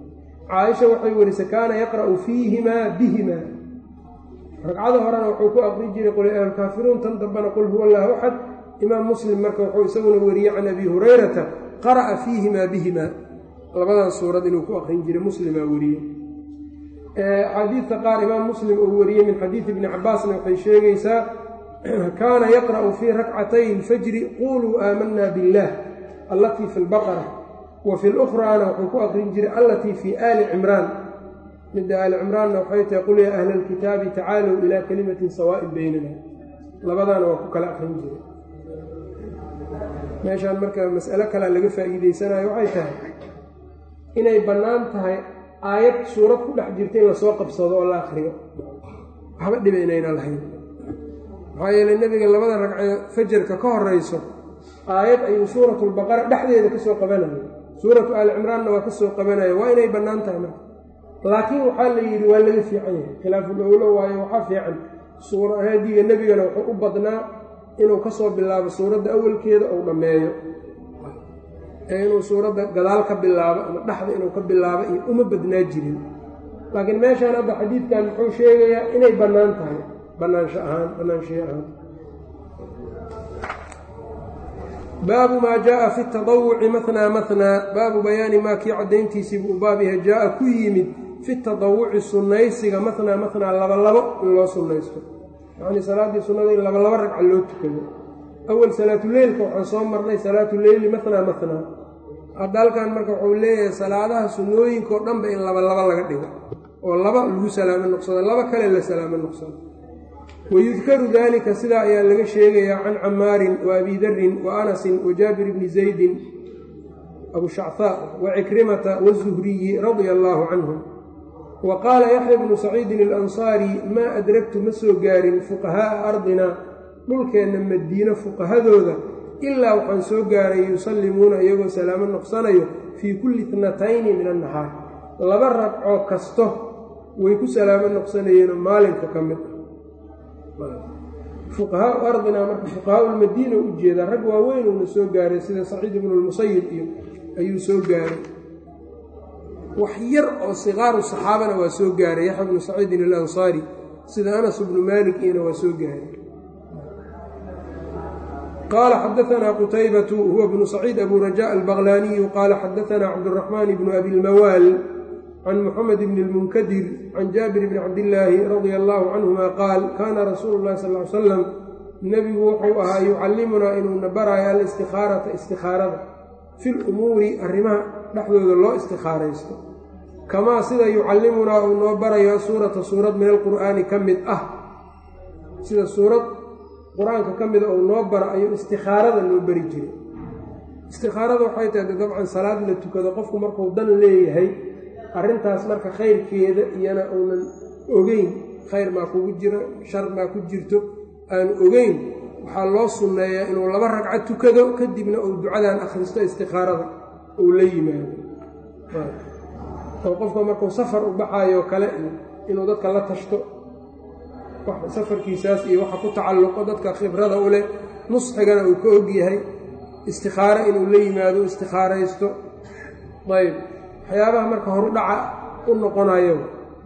caaisha waxay werisay kaana yaqra'u fiihimaa bihimaa ragcada horena wuxuu ku aqri jiray qul ya alkaafiruun tan dambena qul huwa allahu axad imaam muslim marka wuxuu isaguna weriyey can abi hurayrata qara'a fiihimaa bihimaa labadan suurad inuu ku aqrin jiray muslimaa weriyey axaadiidta qaar imaam muslim uu wariyey min xadiidi ibni cabaasna waxay sheegaysaa kaana yaqra'u fii rakcatay alfajri quluu aamanaa biاllah allatii fi lbaqara wa fi lukhraana wuxuu ku aqrin jiray allatii fii aali cimraan midda aali cimraanna waxay tahay qul yaa ahla alkitaabi tacaalow ilaa kalimatin sawaa'in baynana labadaana waa ku kala aqrin jiray meeshaan marka mas'alo kalea laga faa'iideysanayo waxay tahay inay bannaan tahay aayad suurad ku dhex jirta in lasoo qabsado oo la akriyo waxba dhiba inayna lahayn maxaa yeeley nebiga labada ragcee fajarka ka horayso aayad ayuu suuratulbaqara dhexdeeda ka soo qabanayo suuratu aali cimraanna waa ka soo qabanaya waa inay bannaan tahay marka laakiin waxaa la yidhi waa laga fiican yahay khilaaful owlo waayo waxaa fiican suurahadiga nebigana wuxuu u badnaa inuu ka soo bilaabo suuradda awalkeeda ou dhammeeyo ee inuu suuradda gadaal ka bilaabo ama dhexda inuu ka bilaabo iyo uma badnaa jirin laakiin meeshaan hadda xadiidkan muxuu sheegayaa inay bannaan tahay bannaansho ahaan bannaanshiyo ahaan baabu maa jaaa fi tadawuci matnaa matnaa baabu bayaani maa kii caddayntiisii buu baab yahay jaa-a ku yimid fi tadawuci sunnaysiga matnaa matnaa labalabo in loo sunnaysto yacnii salaaddii sunnada in labalabo ragca loo tukado awal salaatuleylka waxaan soo marnay salaatuleyli matnaa matnaa hadda halkan marka wuxuu leeyahay salaadaha sunnooyinkaoo dhanba in labalabo laga dhigo oo laba lagu salaamo noqsado laba kale la salaamo noqsado wayudkaru dalika sidaa ayaa laga sheegayaa can camaarin wa abi darin wa anasin wa jaabir bni zaydin abu shachaa wa cikrimata wazuhriyi radia allaahu canhum wa qaala yaxya bnu saciidin alansaari maa adragtu ma soo gaarin fuqahaa'a ardina dhulkeenna madiino fuqahadooda ilaa waxaan soo gaaray yusallimuuna iyagoo salaamo noqsanayo fii kulli itnatayni min annahaar laba ragcoo kasto way ku salaamo noqsanayeenoo maalinka ka mid ah fuqahaau ardina marka fuqahaau lmadiina u jeedaa rag waaweyn uuna soo gaaray sida saciid ibnu lmusayib iyo ayuu soo gaaray wax yar oo sikaaru saxaabana waa soo gaaray yaxya bnu saciidin alansaari sida anas bnu maalik iyona waa soo gaaray qaala xadaanaa qutaybatu huwa bnu saciid abu raja albaqlaaniyu qaala xadaanaa cabduraxmaan bnu abi lmawaal can muxamed bni lmunkadir can jaabir bni cabdillaahi radia allaahu canhuma qaal kaana rasuulu llahi sal ly salam nebigu wuxuu ahaa yucallimunaa inuuna baraayo alistihaarata istikhaarada fi lumuuri arrimaha dhexdooda loo istikhaaraysto kamaa sida yucallimunaa uu noo barayo suurata suurad min alqur'aani ka mid ah sida suurad qur-aanka ka mida uu noo baro ayuu istikhaarada loo bari jiray istikhaarada waxay tahay dabcan salaad la tukado qofku markuu dan leeyahay arrintaas marka khayrkeeda iyana uunan ogeyn khayr maa kugu jiro shar maa ku jirto aan ogeyn waxaa loo sunneeyaa inuu laba ragco tukado kadibna uu ducadan akhristo istikhaarada uu la yimaado oo qofka markuu safar u baxayo kale inuu dadka la tashto safarkiisaas iyo waxa ku tacalluqo dadka khibrada u leh nusxigana uu ka og yahay istikhaaro inuu la yimaado istikhaaraysto ayb waxyaabaha marka horu dhaca u noqonayo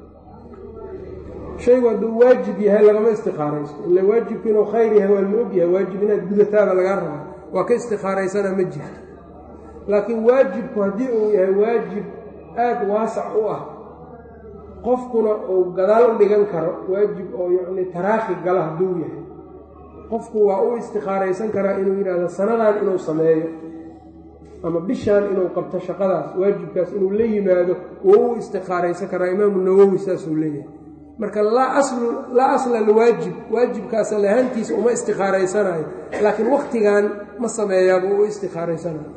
shaygu hadduu waajib yahay lagama istikhaaraysto ila waajibku inuu khayr yahay waa la og yahay waajib inaad gudataaba lagaa rabaa waa ka istikhaaraysana ma jirto laakiin waajibku haddii uu yahay waajib aada waasac u ah qofkuna uu gadaal u dhigan karo waajib oo yacni taraakhi gala hadduu yahay qofku waa u istikhaaraysan karaa inuu yidhaahdo sanadan inuu sameeyo ama bishaan inuu qabto shaqadaas waajibkaas inuu la yimaado wou u istikhaaraysan karaa imaamu nawowi saasuu leeyahay marka laa asla liwaajib waajibkaasa lahaantiisa uma istikhaaraysanayo laakiin waktigan ma sameeyaaba u istikhaaraysanayo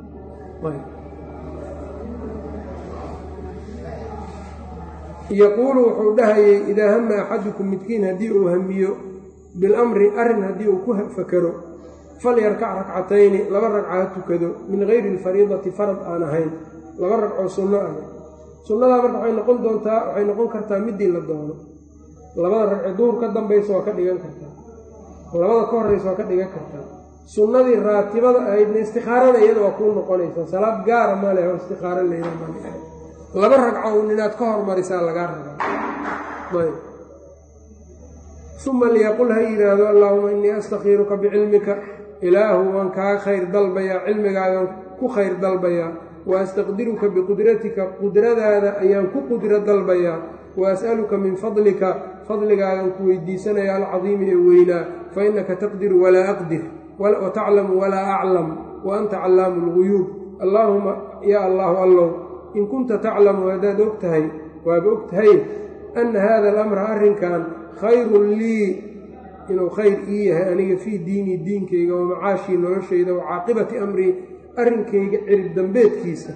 yaquulu wuxuu dhahayay idaa hama axadukum midkiin haddii uu hamiyo bilamri arrin haddii uu ku fakero falyarkac rakcatayni laba ragca ha tukado min gayri alfariidati farad aan ahayn laba ragcoo sunno ah sunnadaa marka waxay noqon doontaa waxay noqon kartaa middii la doono labada ragce duur ka dambaysa waa ka dhigan kartaa labada ka horraysa waa ka dhigan kartaa sunnadii raatibada ahaydna istikhaarada iyada waa kuu noqonaysaa salaad gaara ma leh oo istikhaaro leyda laba ragco un inaad ka hormarisaa lagaa rabaa ayb uma liyaqul ha yidhaahdo allaahuma innii astakhiiruka bicilmika ilaahu waan kaa khayr dalbayaa cilmigaagan ku khayr dalbayaa wa astaqdiruka biqudratika qudradaada ayaan ku qudro dalbayaa wa as'aluka min fadlika fadligaagan ku weydiisanaya alcadiimi ee weynaa fa innaka taqdiru walaa aqdir wa taclamu walaa aclam wa anta callaamu lguyuub allaahuma yaa allaahu allow in kunta taclamu haddaad og tahay waaba og tahay anna haada alamra arrinkan khayrun lii inuu khayr ii yahay aniga fii diinii diinkayga wa macaashii noloshayda wa caaqibati amrii arrinkayga cirib dambeedkiisa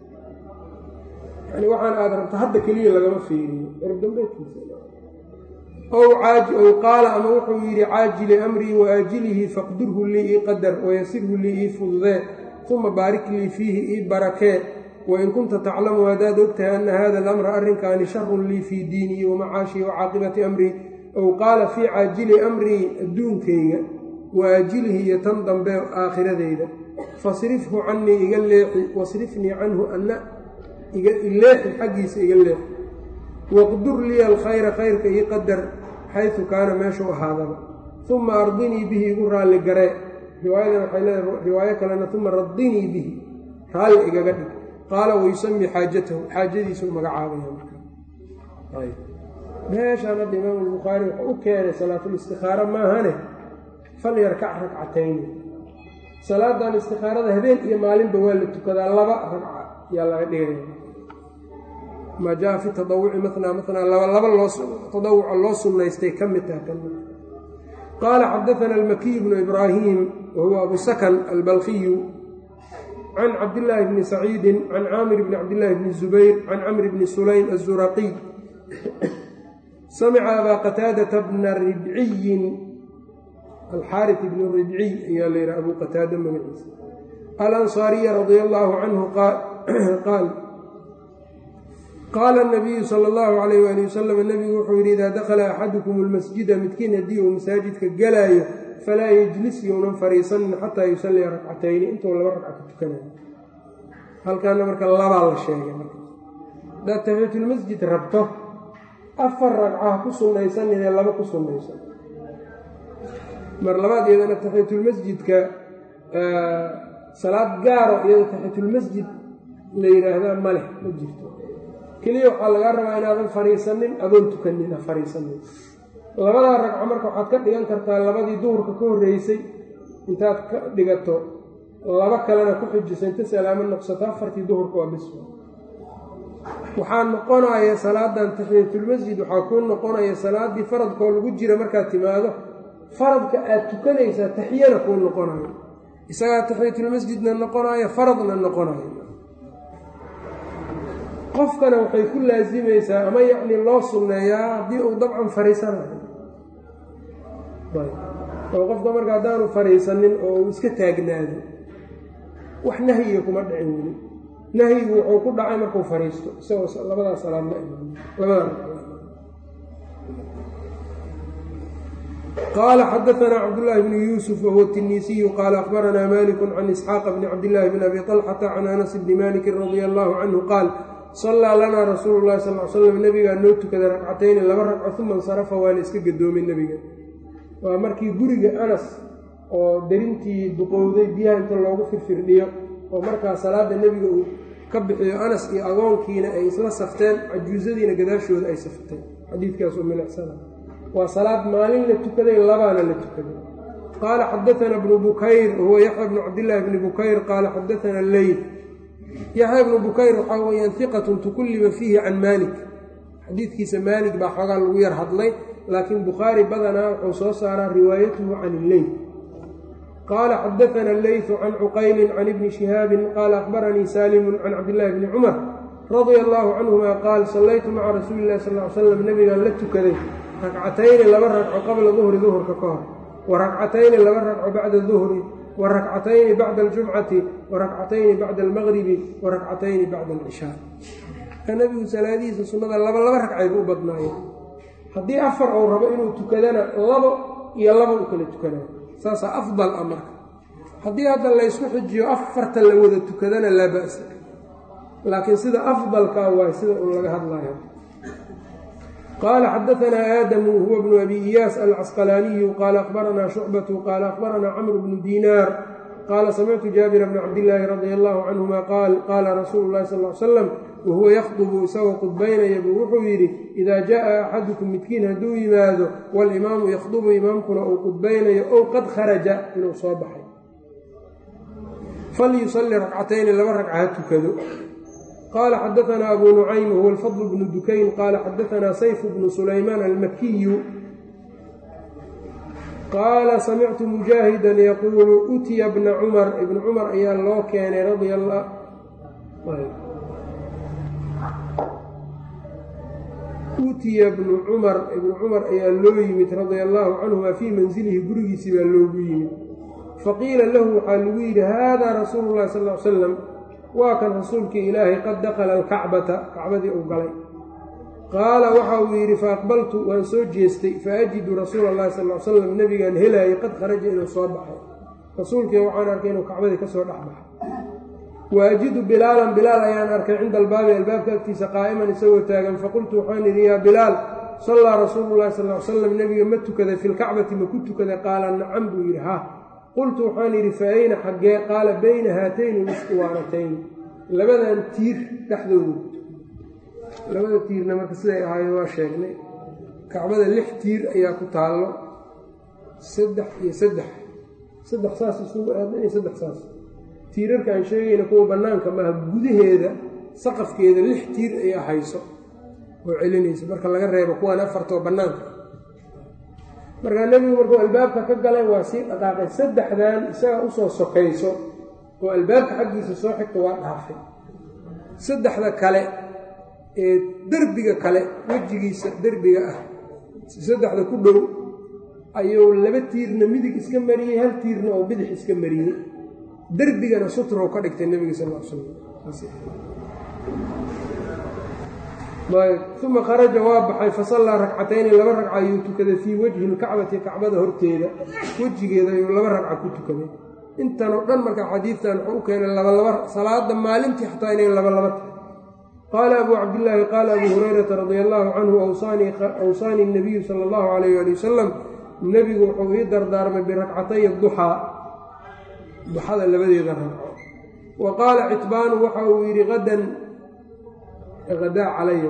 yani waxaan aad rabta hadda keliya lagama fiiriyo cirib dambeedkiisa ow ow qaala ama wuxuu yidhi caajili amrii wa aajilihi faqdirhu lii ii qadar wayasirhu lii ii fududee uma baarik lii fiihi ii barakee wain kunta taclamu haddaad ogtahay anna hada alamra arrinkaani sharun lii fii diinii wa macaashii wa caaqibati amrii ow qaala fii caajili amrii adduunkayga wa aajilihi iyo tan dambe aakhiradeyda fasrifhu cannii iga leexi wasrifnii canhu anna ileexi xaggiisa iga leexi waqdur liya alkhayra khayrka ii qadar xaysu kaana meeshuu ahaadaba uma ardinii bihi igu raalli garee riwaayadan waxay leedahay riwaayo kalena uma radinii bihi raalli igaga dhig qaala wayusami xaajatahu xaajadiisuu magacaabaya meeshaan hadda imaam albukhaari wuxuu u keenay salaatulistikhaaro maahane fal yarkac ragcatayni salaadan istikhaarada habeen iyo maalinba waa la tukadaa laba ragca yaa laga dhigaya maa jaa fi tadawuci manaa manaa laba laba loo tadawuca loo sunnaystay ka mid taha kan qaala xadaana almakiy bnu ibraahim wa huwa abu sakan albalkiyu can cabdillaahi bni saciidin can caamir bni cabdillaahi bni zubayr can camri bni sulaym azuraqiy samica abaa qataadata bna ribciyin alxaari bni ribciy ayaa la yidhaha abu qataada magaciisa alansaariya radia allaahu canhu qaal qaala nabiyu sala allahu calayh waali wasalam nebigu wuxuu yidhi idaa dakhala axadukum almasjida midkiin haddii uu masaajidka galaayo falaa yejlis younan fariisanin xataa yusalliya ragcatayni intuu laba ragca ka tukanayo halkaana marka labaa la sheegay marka hadaad taxiyatulmasjid rabto afar ragcaha ku sunnaysaninee laba ku sunnaysan mar labaad iyadana taxiyatulmasjidka salaad gaaro iyada taxiyatulmasjid la yidhaahdaa ma leh ma jirto keliya waxaa lagaa rabaa inaadan fariisanin adoon tukanin ha fariisanin labadaa ragco marka waxaad ka dhigan kartaa labadii duhurka ka horreysay intaad ka dhigato laba kalena ku xijisa inta salaamo noqsato afartii duhurka waa bis waxaa noqonaya salaadan taxiyatulmasjid waxaa kuu noqonaya salaadii faradkoo lagu jira markaad timaado faradka aad tukanaysaa taxiyana kuu noqonayo isagaa taxiyatulmasjidna noqonayo faradna noqonayo qofkana waxay ku laasimaysaa ama yacni loo sunneeyaa haddii uu dabcan fariisanayo oo qofka marka haddaanu fariisanin oo uu iska taagnaado wax nahyiga kuma dhicin weli nahyigu wuxuu ku dhacay markuu fariisto isagoo labadaa salaad la imaan labadaa qaala xadaanaa cabdullaahi bnu yuusuf wahuwa tiniisiyu qaala akhbaranaa maliku can isxaaqa bni cabdillaahi bn abi طalxata can anas bni malikin radia allaahu canhu qaal sallaa lanaa rasuulu llahi sal l slam nebigaa noo tukaday ragcatayni laba ragco uma insarafa waana iska gadoomay nebiga waa markii guriga anas oo darintii duqowday biyaha inta loogu firfirdhiyo oo markaa salaada nebiga uu ka bixiyo anas iyo agoonkiina ay isla safteen cajuusadiina gadaashooda ay safteen xadiidkaasoo milicsana waa salaad maalin la tukaday labaana la tukaday qaala xadaana bnu bukayr wahuwa yaxya bnu cabdillaahi bni bukayr qaala xadaana leyl yaxya bnu bukayr waxaa weyaan hiqatun tukulliba fiihi can maalik xadiidkiisa maalik baa xoogaa lagu yar hadlay laakiin bukhaari badanaa wuxuu soo saaraa riwaayatuhu can illeyl qaala xadaana leytu can cuqaylin can ibni shihaabin qaala akhbaranii saalimun can cabdillaahi bni cumar radia allaahu canhuma qaal sallaytu maca rasuuli illahi sal l slam nebigaan la tukaday ragcatayni laba ragco qabla duhri duhurka ka hor wa ragcatayni laba ragco bacda duhri wa rakcatayni bacda aljumcati wa rakcatayni bacda almaqribi wa rakcatayni bacda alcishaa ka nebigu salaadihiisa sunnada laba laba ragcayba u badnaayeen haddii afar uu rabo inuu tukadana labo iyo laba u kala tukanayo saasaa afdal a marka haddii hadda laysku xijiyo afarta la wada tukadana laa ba'sa laakiin sida afdalka waay sida un laga hadlayo qaala xadaanaa aadamu huwa bnu abi iyaas alcasqalaaniyu qaala akhbaranaa shucbatu qaala akhbaranaa camru bnu diinaar qaala samictu jaabira bna cabdillaahi radia allahu canhuma qaal qaala rasuulu llahi sal l slam wahuwa yakhdubu isagoo qudbaynaya buu wuxuu yidhi idaa jaءa axadukum midkiin hadduu yimaado walimaamu yakhdubu imaamkuna uu qudbaynayo ow qad kharaja inuu soo baxay falyusalli rakcatayni laba ragca ha tukado qaala xadaanaa abu nucaym huwa alfadl bnu dukayn qaala xadaanaa sayfu bnu sulaymaan almakiyu qaala samictu mujaahidan yaquulu utiya bna cumar ibna cumar ayaa loo keenay radia allah utiya bnu cumar ibnu cumar ayaa loo yimid radia allaahu canhuma fii mansilihi gurigiisii baa loogu yimid faqiila lahu waxaa lagu yidhi haadaa rasuulu llahi sal l salam waa kan rasuulkii ilaahay qad dakhala alkacbata kacbadii uu galay qaala waxa uu yidhi faaqbaltu waan soo jeestay faajidu rasuula allahi sal l salam nebigaan helaayay qad kharaja inuu soo baxay rasuulkii waxaan arkay inuu kacbadii ka soo dhex baxay wa ajidu bilaalan bilaal ayaan arkay cinda albaabi albaabka agtiisa qaa'iman isagoo taagan faqultu waxaan idhi yaa bilaal sallaa rasuulu llahi sal l salam nebiga ma tukaday fi lkacbati ma ku tukaday qaala nacam buu yidhi ha qultu waxaan yidhi fa ayna xaggee qaala bayna haatayni liskuwaanatayn labadan tiir dhexdooda labada tiirna marka siday ahaayeen waa sheegnay kacbada lix tiir ayaa ku taallo saddex iyo saddex saddex saas isugu aadna iyo saddex saas tiirarka aan sheegayna kuwa bannaanka maaha gudaheeda saqafkeeda lix tiir ayaa hayso oo celinaysa marka laga reebo kuwaan afartoo bannaanka markaa nebigu markuu albaabka ka galay waa sii dhaqaaqay saddexdan isaga usoo sokayso oo albaabka xaggiisa soo xigta waa dhaafay saddexda kale ee derbiga kale wejigiisa derbiga ah saddexda ku dhow ayuu laba tiirna midig iska mariyey hal tiirna oo bidix iska mariyey derbigana sutrow ka dhigtay nebiga sal l slam uma kharaja waa baxay fasallaa ragcatayni laba ragca ayuu tukaday fii wejhi lkacbati kacbada horteeda wejigeeda ayuu laba ragca ku tukaday intanoo dhan marka xadiidtan wuxuu u keenay labalaba salaada maalintii xataa inay labalaba tahay qaala abuu cabdillaahi qaala abuu hurayrata radia allaahu canhu awsaanii nabiyu sala allahu calayh ali wasalam nebigu wuxuu ii dardaarmay birakcatay duxaa duxada labadeeda ragco wa qaala citbaanu waxa uu yidhi qadan adaa calaya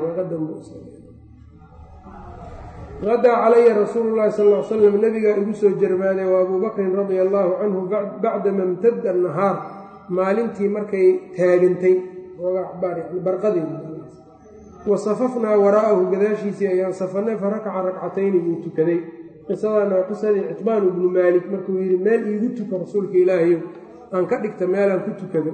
qadaa calaya rasuulu llahi sal l slam nebigaa igu soo jarmaaday wa abuu bakrin radia allaahu canhu bacdama imtada nahaar maalintii markay taagantay barqadeedi wa safafnaa waraa'ahu gadaashiisii ayaan safanay fa rakaca rakcatayni buu tukaday qisadaana waa qisadii citbaan ibnu maalik markuu yidhi meel iigu tuka rasuulka ilaahayo aan ka dhigta meelaan ku tukado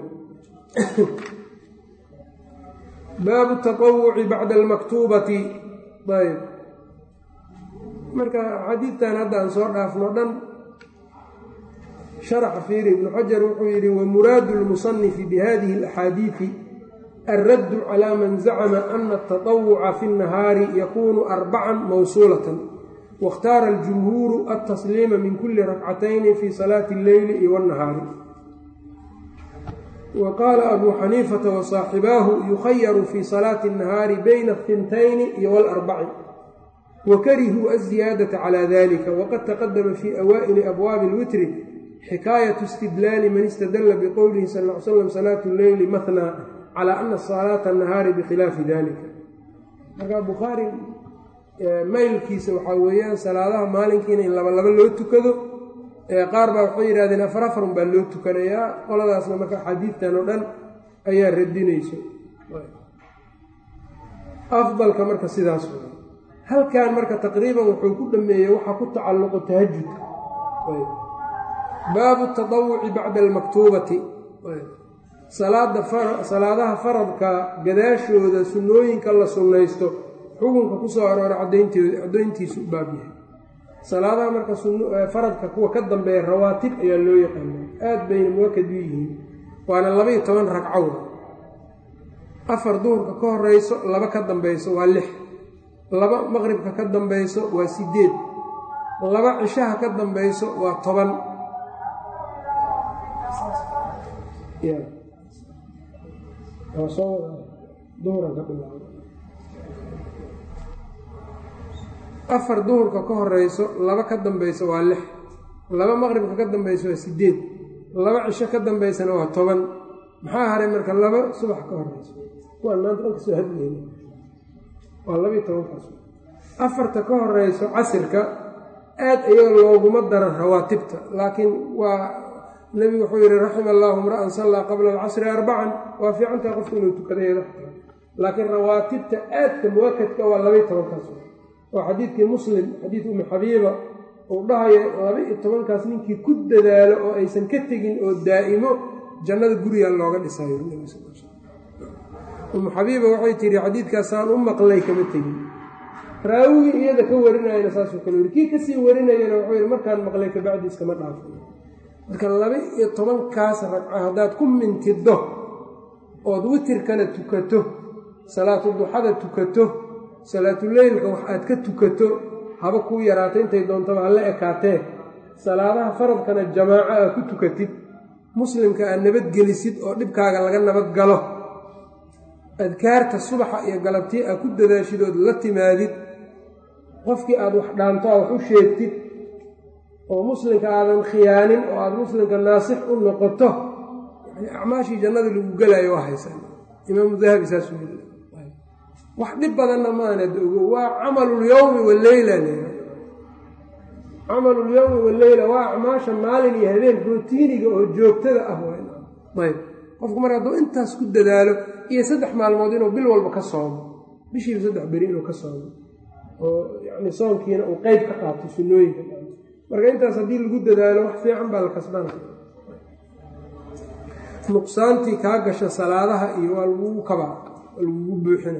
baabu taawuci bacda almaktuubati ayb marka xadiidtan hadda aan soo dhaafno dhan sharaxa fiiri ibnu xajar wuxuu yidhi wamuraadu lmusanifi bihadihi alaxaadiidi alraddu calaa man zacama ana atatawuca fi nnahaari yakunu arbacan mawsuulatan waاkhtaara aljumhuuru altasliima min kuli rakcatayni fi salaati alleyli iyo wاnnahaari wa qaala abuu xaniifata wa saaxibaahu yukhayaru fii salaati الnahaari bayna athintayni iyo walarbaci wa karihuu aziyaadata calaa dalika waqad taqadama fii awaa'ili abwaabi اlwitri xikaayatu istidlaali man istadalla biqowlihi sal l slam salaatu leyli mahnaa calaa ana salaata annahaari bikhilaafi dalika marka bukhaari maylkiisa waxaa weeyaan salaadaha maalinkiina in laba laba loo tukado qaar baa waxay yidhahdeen afar afarun baa loo tukanayaa qoladaasna marka axaadiidtan oo dhan ayaa radinayso afdalka marka sidaas w halkan marka taqriiban wuxuu ku dhameeyey waxaa ku tacalluqo tahajudka baabu taawuci bacda almaktuubati salaadaha faradka gadaashooda sunnooyinka la sunnaysto xukunka ku soo arooray caddayntiisu u baab yahay salaadaha marka faradka kuwa ka dambeeya rawaatib ayaa loo yaqaana aad bayna muwakad u yihiin waana labaiyo toban ragcow afar duhurka ka horeyso laba ka dambayso waa lix laba maqribka ka dambayso waa sideed laba cishaha ka dambayso waa toban waa soo wada duhuran ka bilaabo afar duhurka ka horeyso laba ka dambayso waa lix laba maqribka ka dambayso waa sideed laba cisho ka dambaysana waa toban maxaa haray marka laba subax ka horeyso kuwaan maanta dhan kasoo hadlayna waa labiiyo tobankaas afarta ka horeyso casirka aad ayaga looguma dara rawaatibta laakiin waa nebigu wuxuu yihi raxima allaahu mra'an sallaa qabla alcasri arbacan waa fiicantaha qofku inuu tukadayeeda laakiin rawaatibta aadka muwakadka waa labiiyo tobankaas oo xadiidkii muslim xadiid umi xabiiba uu dhahayo laba-iyo tobankaas ninkii ku dadaalo oo aysan ka tegin oo daa'imo jannada guriga looga dhisayo umu xabiiba waxay tihi xadiidkaasaan u maqlay kama tegin raawigii iyada ka warinayana saasuu kale yiri kii kasii warinayana wuxuu yihi markaan maqlay kabacdi iskama dhaafo marka laba-iyo tobankaas ragco haddaad ku mintido ood witirkana tukato salaatu duxada tukato salaatuleylka wax aad ka tukato haba kuu yaraato intay doontaba ha la ekaatee salaadaha faradkana jamaaco aad ku tukatid muslimka aad nabadgelisid oo dhibkaaga laga nabad galo adkaarta subaxa iyo galabtii aad ku dadaashid ood la timaadid qofkii aad wax dhaanto a wax u sheegtid oo muslimka aadan khiyaanin oo aada muslimka naasix u noqoto yani acmaashii jannada lagu gelaayo waa haysan imaamu dahabi saasuu yii wax dhib badanna maanad ogo waa camalulyowmi waleyla camalulyowmi waleyla waa acmaasha maalin iyo habeen rootiiniga oo joogtada ah ayb qofku mar hadduu intaas ku dadaalo iyo saddex maalmood inuu bil walba ka soomo bishiiba saddex beri inuu ka soomo oo yani soonkiina uu qeyb ka qaato sunnooyinka marka intaas haddii lagu dadaalo wax fiican baa la kasbana nuqsaantii kaa gasha salaadaha iyo waa lagugu kabaa waa lagugu buuxina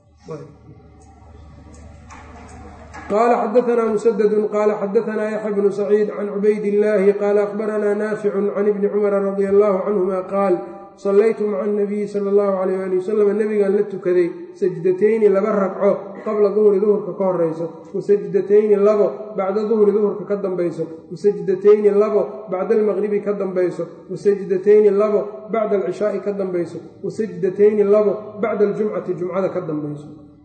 qala xadaanaa musaddu qaala xadaanaa yaxya bnu saciid can cubayd illaahi qaala akhbaranaa naaficu can ibni cumara radia allahu canhuma qaal sallaytu maca anabiyi sala allahu alayh ali wasalam nebigaan la tukaday sajdatayni laba ragco qabla duhri duhurka ka horayso wasajdatayni labo bacda duhri duhurka ka dambayso wasajdatayni labo bacda almaqribi ka dambayso wasajdatayni labo bacda alcishaai ka dambayso wasajdatayni labo bacda aljumcati jumcada ka dambayso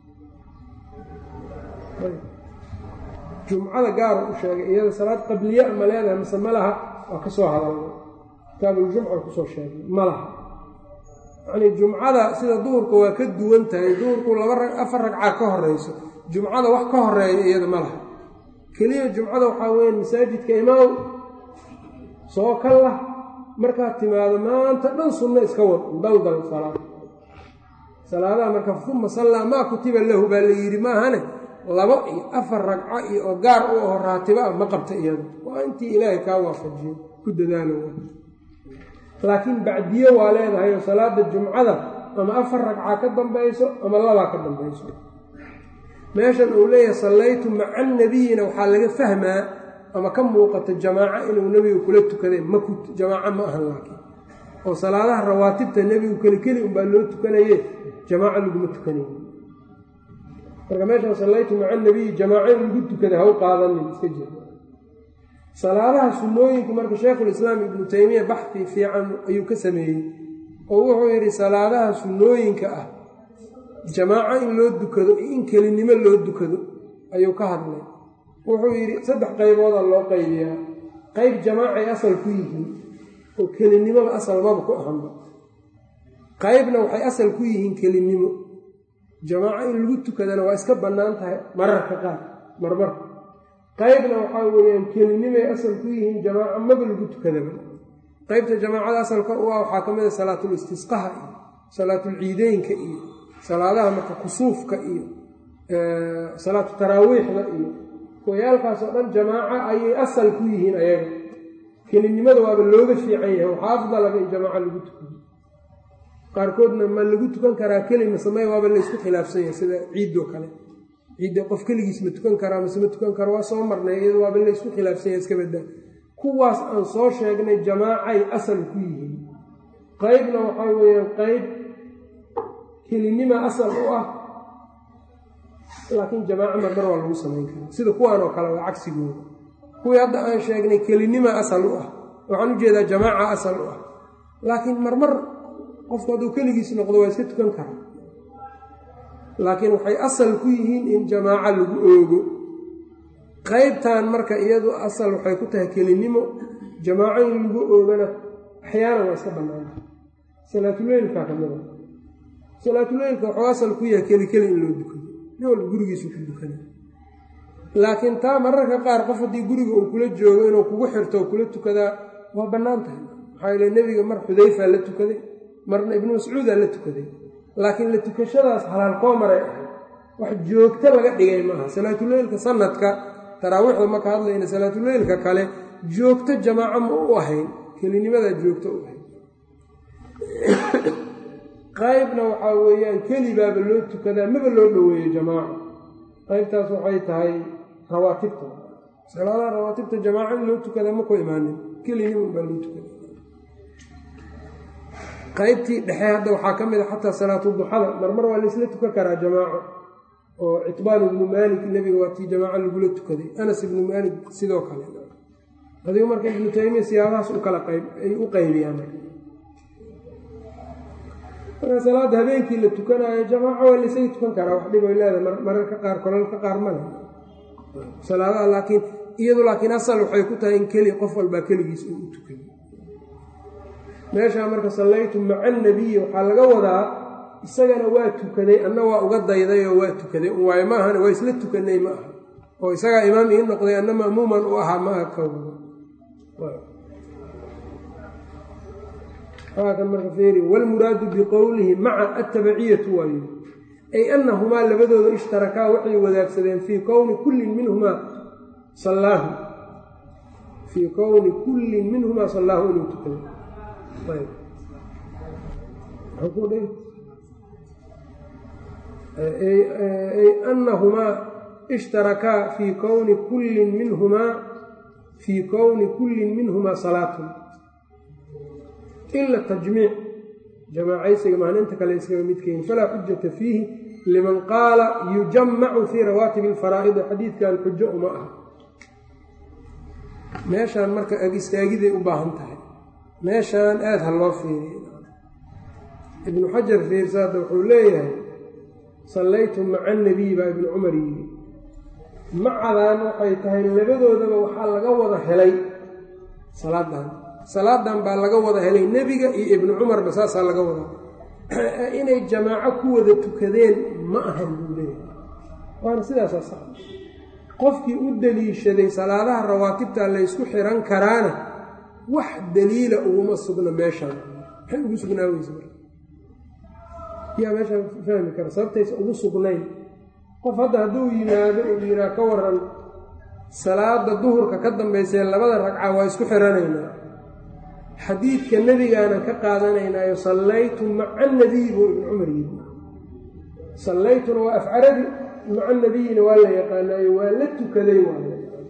jumcada gaara u sheegay iyada salaad qabliya ma leedahay mise ma laha waa ka soo hadalnay kitaabuljumca kusoo sheegay ma laha yacnii jumcada sida duhurka waa ka duwan tahay duhurku laba afar ragca ka horeyso jumcada wax ka horeeya iyada ma laha keliya jumcada waxaa weeye masaajidka imaaw soo ka lah markaad timaado maanta dhan sunno iska wad daldal salaad salaadaha marka uma sallaa maa kutiba lahu baa la yidhi maahane labo iyo afar ragco iyo oo gaar u aho raatibo ah ma qabta iyada waa intii ilaahay kaa waafajiyo ku dadaalo laakiin bacdiyo waa leedahay oo salaada jumcada ama afar ragca ka dambayso ama labaa ka dambayso meeshan uu leeyahay sallaytu maca nabiyina waxaa laga fahmaa ama ka muuqata jamaaco inuu nebigu kula tukaday maku jamaaco ma ahan laakiin oo salaadaha rawaatibta nebigu keli keli unbaa loo tukanaye jamaaco laguma tukanaye marka meeshaan sallaytu maca nabiyi jamaaco in lagu tukada ha u qaadanin iska jir salaadaha sunnooyinka marka sheekhulislaam ibnu taymiya baxfi fiican ayuu ka sameeyey oo wuxuu yidhi salaadaha sunnooyinka ah jamaaco in loo dukado iyo in kelinimo loo dukado ayuu ka hadlay wuxuu yidhi saddex qaybooda loo qaybiyaa qayb jamaacay asal ku yihiin oo kelinimoba asal maba ku ahanba qaybna waxay asal ku yihiin kelinimo jamaaco in lagu tukadana waa iska bannaan tahay mararka qaar marmar qaybna waxaa weeyaan kelinimay asal ku yihiin jamaaco maba lagu tukadaba qaybta jamaacada asalka u ah waxaa ka mid a salaatul istisqaha iyo salaatulciideynka iyo salaadaha marka kusuufka iyo salaatu taraawiixda iyo kuwayaalkaasoo dhan jamaaco ayay asal ku yihiin ayaga kelinimada waaba looga fiican yahay waxaa afdalaga in jamaaco lagu tukado qaarkoodna ma lagu tukan karaa kelima samey waaba laysku khilaafsan yahay sida ciiddoo kale ciidda qof keligiis ma tukan karaa mase ma tukan karo waa soo marnay iyado waaba laysku khilaafsan yahay iska badaa kuwaas aan soo sheegnay jamaacay asal ku yihiin qaybna waxaa weeyaan qayb kelinima asal u ah laakiin jamaaco marmar waa lagu samayn karaa sida kuwaan oo kale waa cagsigooda kuwii hadda aan sheegnay kelinima asal u ah waxaan u jeedaa jamaaca asal u ah laakiin marmar qofku hadduu keligiis noqdo waa iska tukan karaa laakiin waxay asal ku yihiin in jamaaco lagu oogo qaybtan marka iyadu asal waxay ku tahay kelinimo jamaaco in lagu oogana axyaanan waa iska bannaanta salaatuleylkaa ka mida salaatuleylka wuxuu asal ku yahay keli keli in loo dukado nin walba gurigiisu ku dukana laakiin taa mararka qaar qof haddii guriga uu kula joogo inuu kugu xirto oo kula tukadaa waa bannaan tahay maxaa yeele nebiga mar xudayfaa la tukaday marna ibnu mascuudaa la tukaday laakiin la tukashadaas halaal koo maray ahay wax joogto laga dhigay maaha salaatuleylka sanadka taraawiixda marka hadlayna salaatuleylka kale joogto jamaaco ma u ahayn kelinimadaa joogto u ahayn qaybna waxaa weeyaan kelibaaba loo tukadaa maba loo dhoweeyo jamaaco qaybtaas waxay tahay rawaatibta salaadaha rawaatibta jamaaco in loo tukadaa ma ku imaanin kelinima baa loo tukada qaybtii dhexe hadda waxaa ka mid a xataa salaatu duxada marmar waa laisla tukan karaa jamaaco oo citbaan ibnu maalik nebiga waa tii jamaaco lagula tukaday anas ibnu maalik sidoo kale adigu marka ibnu taymiya siyaabahaas u kala qayb ay u qaybiyaan marka salaadda habeenkii la tukanaayo jamaaco waa laysaga tukan karaa wax dhib ay leedahay mararka qaar kolalka qaar male salaadaha laakiin iyadu laakiin asal waxay ku tahay in keli qof walbaa keligiis uu u tukay meeshaa marka sallaytu maca annabiyi waxaa laga wadaa isagana waa tukaday anna waa uga dayday oo waa tukaday waayo ma ahana waa isla tukanay ma aha oo isagaa imaam ii noqday anna ma'muuman u ahaa ma aha ka kan marka feeri wlmuraadu biqowlihi maca attabaciyatu waayo ay annahumaa labadooda ishtarakaa waxay wadaagsadeen fii kowni kullin minhumaa sallaahu fii kowni kullin minhumaa sallaahu inuu tukaday ay annahumaa ishtarakaa fii kowni kullin minhumaa fii kowni kullin minhumaa salaatun ila tajmiic jamaacaysiga maaninta kale iskaga midkeyn falaa xujata fiihi liman qaala yujamacu fii rawaatib alfaraa'idi xadiidkan xujo uma aha meeshaan marka ag istaagiday u baahan tahay meeshaan aada ha loo fiiriy ibnu xajar fiirsaada wuxuu leeyahay sallaytu maca annabiy baa ibnu cumar yidhi macadan waxay tahay labadoodaba waxaa laga wada helay salaadan salaadan baa laga wada helay nebiga iyo ibnu cumarba saasaa laga wada inay jamaaco ku wada tukadeen ma ahan buu leeyahay waana sidaasaa sax qofkii u deliishaday salaadaha rawaatibta laysku xiran karaana wax daliila uguma sugna meeshaan maxay ugu sugnaaweysa marka yaa meeshaan fahmi kara sababtaysa ugu sugnayn qof hadda hadduu yimaado uu yidhaha ka waran salaada duhurka ka dambaysee labada ragca waa isku xiranaynaa xadiidka nebigaanan ka qaadanaynaayo sallaytu maca anabiyi buu ibnu cumar yidhi sallaytuna waa afcarabi maca nabiyina waa la yaqaanaayo waa la tukaday waay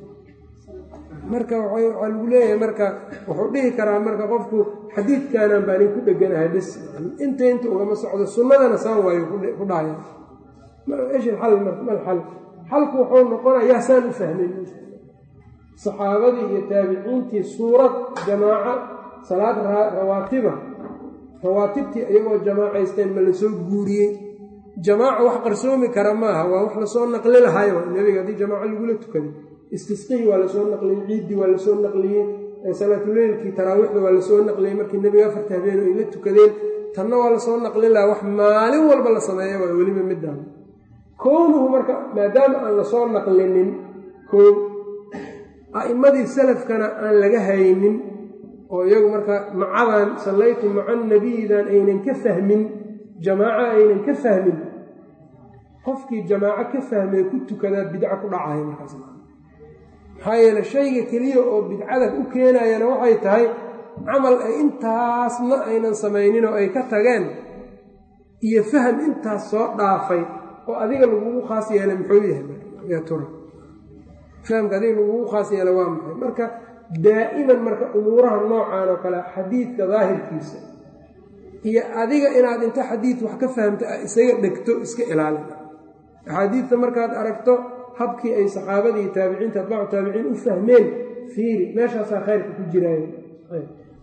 marka waxaa lagu leeyahay marka wuxuu dhihi karaa marka qofku xadiidkaanaan baanin ku dheganahay bes inta inta ugama socdo sunnadana saan waayo ku dhahaya esh xal mal xal xalku wuxuu noqonaya yaa saan u fahmay saxaabadii iyo taabiciintii suurad jamaaco salaad rawaatiba rawaatibtii iyagoo jamaacaysteen ma lasoo guuriyey jamaaca wax qarsoomi kara maaha waa wax lasoo naqli lahayo nebiga haddii jamaaco lagula tukaday istisqihii waa lasoo naqliyey ciiddii waa lasoo naqliyey salaatuleylkii taraawiixda waa lasoo naqliyey markii nebiga afarta habeen ay la tukadeen tanna waa lasoo naqlin lahaa wax maalin walba la sameeya waa weliba midaan kownuhu marka maadaama aan lasoo naqlinin koo a'immadii salafkana aan laga haynin oo iyagu marka macadan sallaytu maca nabiyidan aynan ka fahmin jamaaco aynan ka fahmin qofkii jamaaco ka fahmay ku tukadaa bidco ku dhacaya markaas maxaa yeele shayga keliya oo bidcada u keenayana waxay tahay camal ay intaasna aynan samaynin oo ay ka tageen iyo faham intaas soo dhaafay oo adiga lagugu khaas yeelay muxuu yahay tura fahamka adiga lagugu khaas yeelay waa maxay marka daa'iman marka umuuraha noocan oo kale xadiidka daahirkiisa iyo adiga inaad inta xadiid wax ka fahamta isaga dhegto iska ilaalin axaadiidta markaad aragto habkii ay saxaabadii taabiciinta atbaacu taabiciin u fahmeen fiiri meeshaasaa khayrka ku jiraayo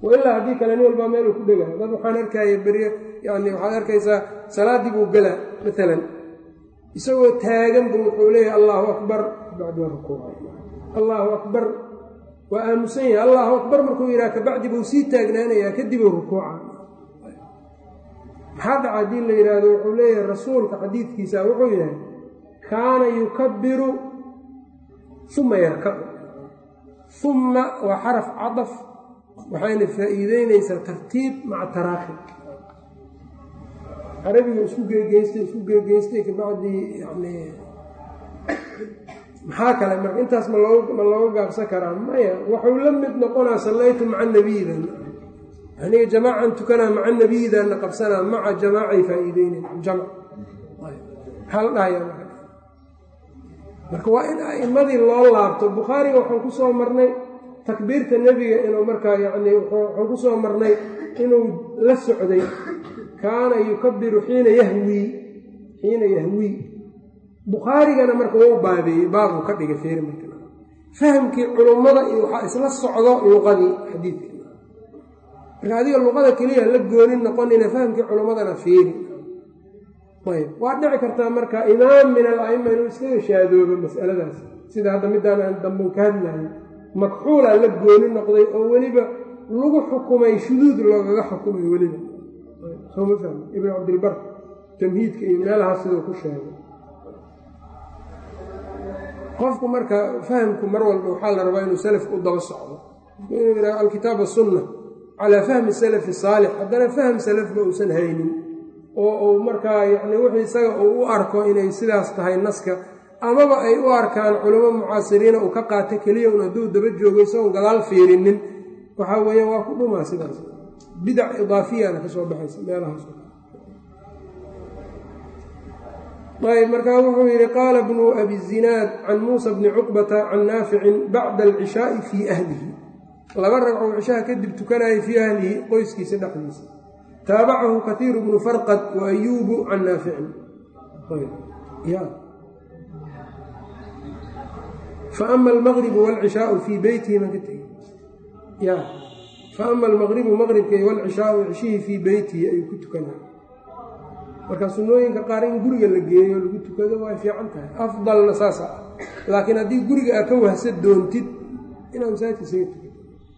wailaa haddii kale nin walbaa meeluu ku dhegaayo dad waxaan arkaya berye yani waxaad arkaysaa salaaddii buu gelaa maalan isagoo taaganba wuxuu leeyahay allaahu akbar kabacdi waa rukuucay allaahu akbar waa aamusan yahay allaahu akbar markuu yidhaha kabacdi buu sii taagnaanayaa kadibuu rukuuca maxaa dhaca haddii la yidhaahdo wuxuu leeyahay rasuulka xadiidkiisa wuxuu yahay kaana yukabiru uma yarkacu uma waa xaraf cadaf waxayna faa'iideynaysaa tartiib maca taraakhi carabiga isku geegeystay isku geegeystay kabacdii yani maxaa kale marka intaas ma loo ma looga gaabsan karaa maya waxuu la mid noqonaa sallaytu maca nabiyidan aniga jamaacan tukanaa maca nabiyidanna qabsanaa maca jamaacay faa'iideynen jamc maxaa la dhahayaa marka marka waa in a'immadii loo laabto bukhaariga waxaan ku soo marnay takbiirta nebiga inuu markaa yacni waxaan ku soo marnay inuu la socday kaana yukabiru xiina yahwii xiina yahwii bukhaarigana marka wau baabeeyey baabuu ka dhigay feeri marka fahamkii culummada iyo waxaa isla socdo luqadii xadiidka marka adiga luqada keliya la gooni noqonina fahamkii culummadana feeri ayb waa dhici kartaa marka imaam min al-aima inuu iskaga shaadoobo masaladaas sida hadda midaan aan damban ka hadlayo makxuulaa la gooni noqday oo weliba lagu xukumay shuduud loogaga xukumay weliba sooma fahmi ibn cabdilbar tamhiidka iyo meelahaas siduu ku sheegay qofku marka fahamku mar walba waxaa la rabaa inuu salafka u daba socdo inuu yidhaha alkitaab asunna calaa fahmi salafi saalix haddana fahm salafba uusan haynin oo uu markaa yacni wixii isaga uu u arko inay sidaas tahay naska amaba ay u arkaan culamo mucaasiriina uu ka qaato keliya un hadduu daba joogo isagoon gadaal fiirinin waxaa weeye waa ku dhumaa sidaas bidac idaafiyana ka soo baxaysa meelahaas ayb markaa wuxuu yidhi qaala bnu abi zinaad can muusa bni cuqbata can naaficin bacda alcishaai fii ahlihi laba ragcoo cishaha kadib tukanayay fii ahlihi qoyskiisa dhexdiisa taabacahu katiiru bnu farqad wa ayuubu can naaficin faama almaqribu waalcishaau fii beytihi man ka tegi ya faama almaqribu maqribkay waalcishaau cishihii fii beytihi ayuu ku tukanaya marka sunnooyinka qaar in guriga la geeyo lagu tukado way fiican tahay afdalna saasa ah laakiin haddii guriga aad ka wahsa doontid inaad masaajidka isaga tukado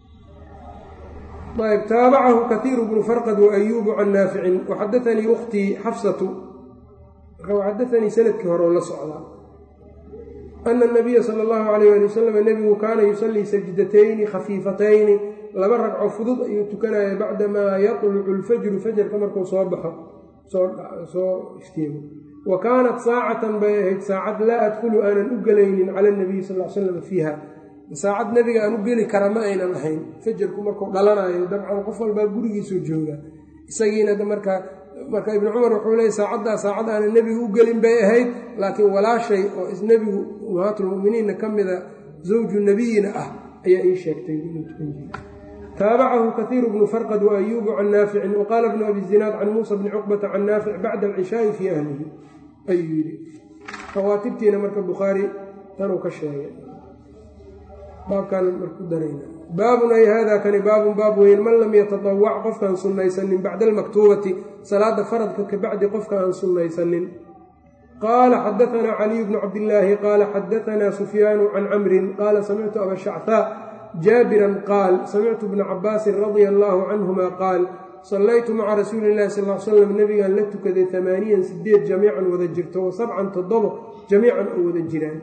ayb taabacahu katiiru bnu farqad waayuubu can naaficin waxadatanii ukhtii xafsatu marka waxadatanii sanadkii hore la socdaa ana nabiya sala allahu calayh ali wasalam nebigu kaana yusallii sajdatayni khafiifatayni laba ragco fudud ayuu tukanaya bacdamaa yatlucu lfajru fajarka markuu soo baxo soo iftiimo wa kaanat saacatan bay ahayd saacad laa adkhulu aanan u gelaynin cala nabiyi sal l slam fiiha saacad nebiga aan u geli kara ma aynan ahayn fajarku markuu dhalanayo dabcan qof walbaa gurigiisuu jooga isagiina markaa marka ibnu cumar wuxuu leeyay saacaddaa saacad aanan nebigu u gelin bay ahayd laakiin walaashay oo isnebigu ummahaatulmuminiinna ka mida zawju nebiyina ah ayaa ii sheegtay inuu tukan jira taabacahu kaiiru bnu farqad waayuubu can naaficin waqaala bnu abi zinaad can muusa bni cuqbata can naafic bacda alcishaai fii ahlihi ayuu yidhi rawaatibtiina marka bukhaari tanuu ka sheegay baabkaan marku darayna baabun ay hada kani baabun baab weyn man lam yatadawac qofkaan sunnaysanin bacda almaktuubati salaada faradka ka bacdi qofka aan sunnaysanin qaala xadaanaa caliy bnu cabdillaahi qaala xadaanaa sufyaanu can camrin qaala samictu aba shachaa jaabiran qaal samictu bna cabaasin radia allaahu canhuma qaal sallaytu maca rasuuli illahi sal l slam nebigaan la tukaday amaaniyan sideed jamiican wada jirto wa sabcan toddobo jamiican oo wada jiraan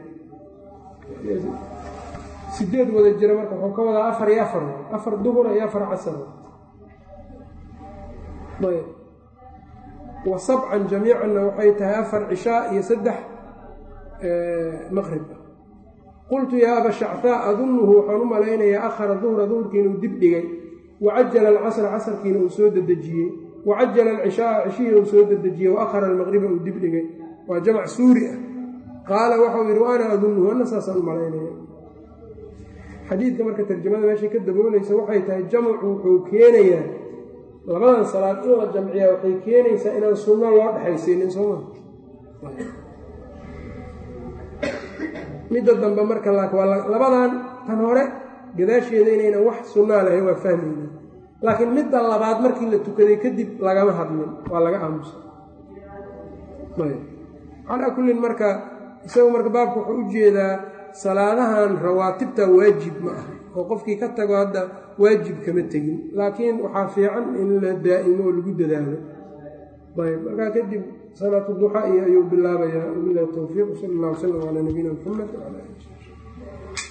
sideed wada jira marka wuxuu ka wadaa afar iyo afar afar duhura iyo afar casar ayb wa sabcan jamiicanna waxay tahay afar cishaa iyo saddex maqrib qultu yaa aba shactaa adunuhu waxaan u malaynayaa akhara duhra duhurkiina uu dib dhigay wacajala alcasra casarkiina uu soo dedejiyey wacajala alcishaaa cishihii uu soo dedejiyey wa akhara almaqriba uu dib dhigay waa jamc suuri ah qaala waxau yidhi wa ana adunuhu ana saasaan u malaynaya xadiidka marka tarjamada meeshay ka daboolaysa waxay tahay jamcu wuxuu keenayaa labadan salaad in la jamciyaa waxay keenaysaa inaan sunno loo dhexaysiinin sooma midda dambe marka waa labadan tan hore gadaasheeda inaynan wax sunnaa lahayn waa fahmayna laakiin midda labaad markii la tukaday kadib lagama hadlin waa laga aamusa calaa kullin marka isagu marka baabka wuxuu u jeedaa salaadahan rawaatibta waajib ma ah oo qofkii ka tago hadda waajib kama tegin laakiin waxaa fiican in la daa'imo oo lagu dadaalo ayb markaa kadib salaatu duxaa iyo ayuu bilaabayaa wabilahi towfiiq sal allah wslam calaa nabiyina muxamed wala ali